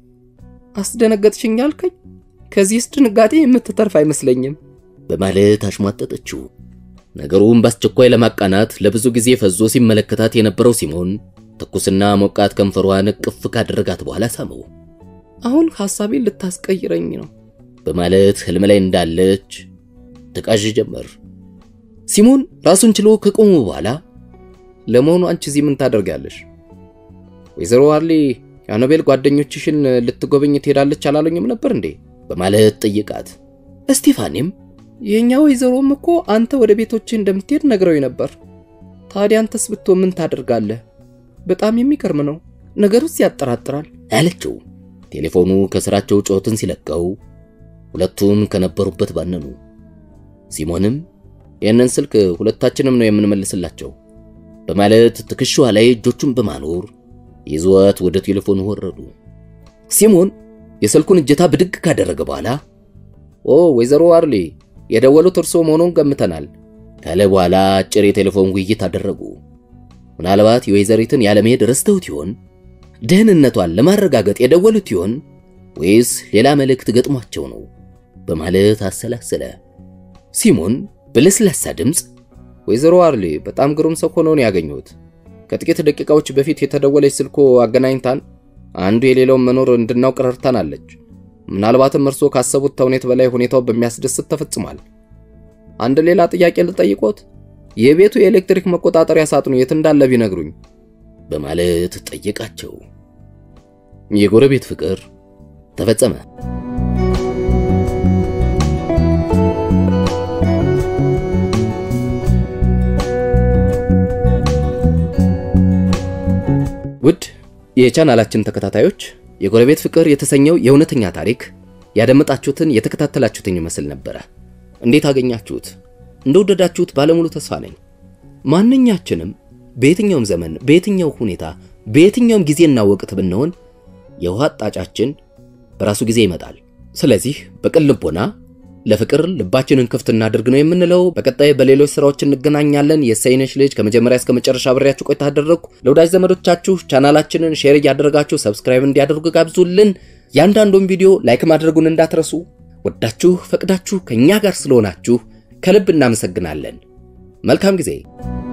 አስደነገጥሽኝ አልከኝ? ከዚህስ ድንጋጤ የምትተርፍ አይመስለኝም በማለት አሽሟጠጠችው። ነገሩን በአስቸኳይ ለማቃናት ለብዙ ጊዜ ፈዞ ሲመለከታት የነበረው ሲሞን ትኩስና ሞቃት ከንፈሯን እቅፍ ካደረጋት በኋላ ሳመው። አሁን ሐሳቤን ልታስቀይረኝ ነው በማለት ህልም ላይ እንዳለች ትቃዥ ጀመር። ሲሞን ራሱን ችሎ ከቆሙ በኋላ ለመሆኑ አንቺ እዚህ ምን ታደርጋለሽ? ወይዘሮ ዋርሊ የኖቤል ጓደኞችሽን ልትጎበኝ ትሄዳለች አላሉኝም ነበር እንዴ? በማለት ጠይቃት። እስቲፋኒም የእኛ ወይዘሮም እኮ አንተ ወደ ቤቶች እንደምትሄድ ነግረው ነበር። ታዲያ አንተስ ብትሆን ምን ታደርጋለህ? በጣም የሚገርም ነው፣ ነገሩስ ያጠራጥራል አለችው። ቴሌፎኑ ከስራቸው ጩኸትን ሲለቀው ሁለቱም ከነበሩበት ባነኑ። ሲሞንም ይህንን ስልክ ሁለታችንም ነው የምንመልስላቸው በማለት ትከሻዋ ላይ እጆቹን በማኖር ይዘዋት ወደ ቴሌፎኑ ወረዱ። ሲሞን የስልኩን እጀታ ብድግ ካደረገ በኋላ ኦ ወይዘሮ ዋርሊ የደወሉት እርስዎ መሆኑን ገምተናል ካለ በኋላ አጭር የቴሌፎን ውይይት አደረጉ። ምናልባት የወይዘሪትን ያለመሄድ ረስተውት ይሆን? ደህንነቷን ለማረጋገጥ የደወሉት ይሆን? ወይስ ሌላ መልእክት ገጥሟቸው ነው? በማለት አሰላሰለ። ሲሞን በለስላሳ ድምፅ ወይዘሮ ዋርሊ በጣም ግሩም ሰው ሆነው ነው ያገኘሁት። ከጥቂት ደቂቃዎች በፊት የተደወለች ስልኮ አገናኝታን አንዱ የሌላውን መኖር እንድናውቅ ረድታናለች። ምናልባትም እርስዎ ካሰቡት ተውኔት በላይ ሁኔታው በሚያስደስት ተፈጽሟል። አንድ ሌላ ጥያቄ ልጠይቆት? የቤቱ የኤሌክትሪክ መቆጣጠሪያ ሳጥኑ የት እንዳለ ቢነግሩኝ በማለት ጠየቃቸው። የጎረቤት ፍቅር ተፈጸመ። ውድ የቻናላችን ተከታታዮች የጎረቤት ፍቅር የተሰኘው የእውነተኛ ታሪክ ያደመጣችሁትን የተከታተላችሁትን ይመስል ነበረ። እንዴት አገኛችሁት? እንደወደዳችሁት ባለሙሉ ተስፋ ነኝ። ማንኛችንም በየትኛውም ዘመን፣ በየትኛው ሁኔታ፣ በየትኛውም ጊዜና ወቅት ብንሆን የውሃ አጣጫችን በራሱ ጊዜ ይመጣል። ስለዚህ በቅን ልቦና ለፍቅር ልባችንን ክፍት እናድርግ ነው የምንለው። በቀጣይ በሌሎች ስራዎች እንገናኛለን። የሰይነሽ ልጅ ከመጀመሪያ እስከ መጨረሻ አብሬያችሁ ቆይታ አደረግኩ። ለወዳጅ ዘመዶቻችሁ ቻናላችንን ሼር እያደረጋችሁ ሰብስክራይብ እንዲያደርጉ ጋብዙልን። ያንዳንዱን ቪዲዮ ላይክ ማድረጉን እንዳትረሱ። ወዳችሁ ፈቅዳችሁ ከእኛ ጋር ስለሆናችሁ ከልብ እናመሰግናለን። መልካም ጊዜ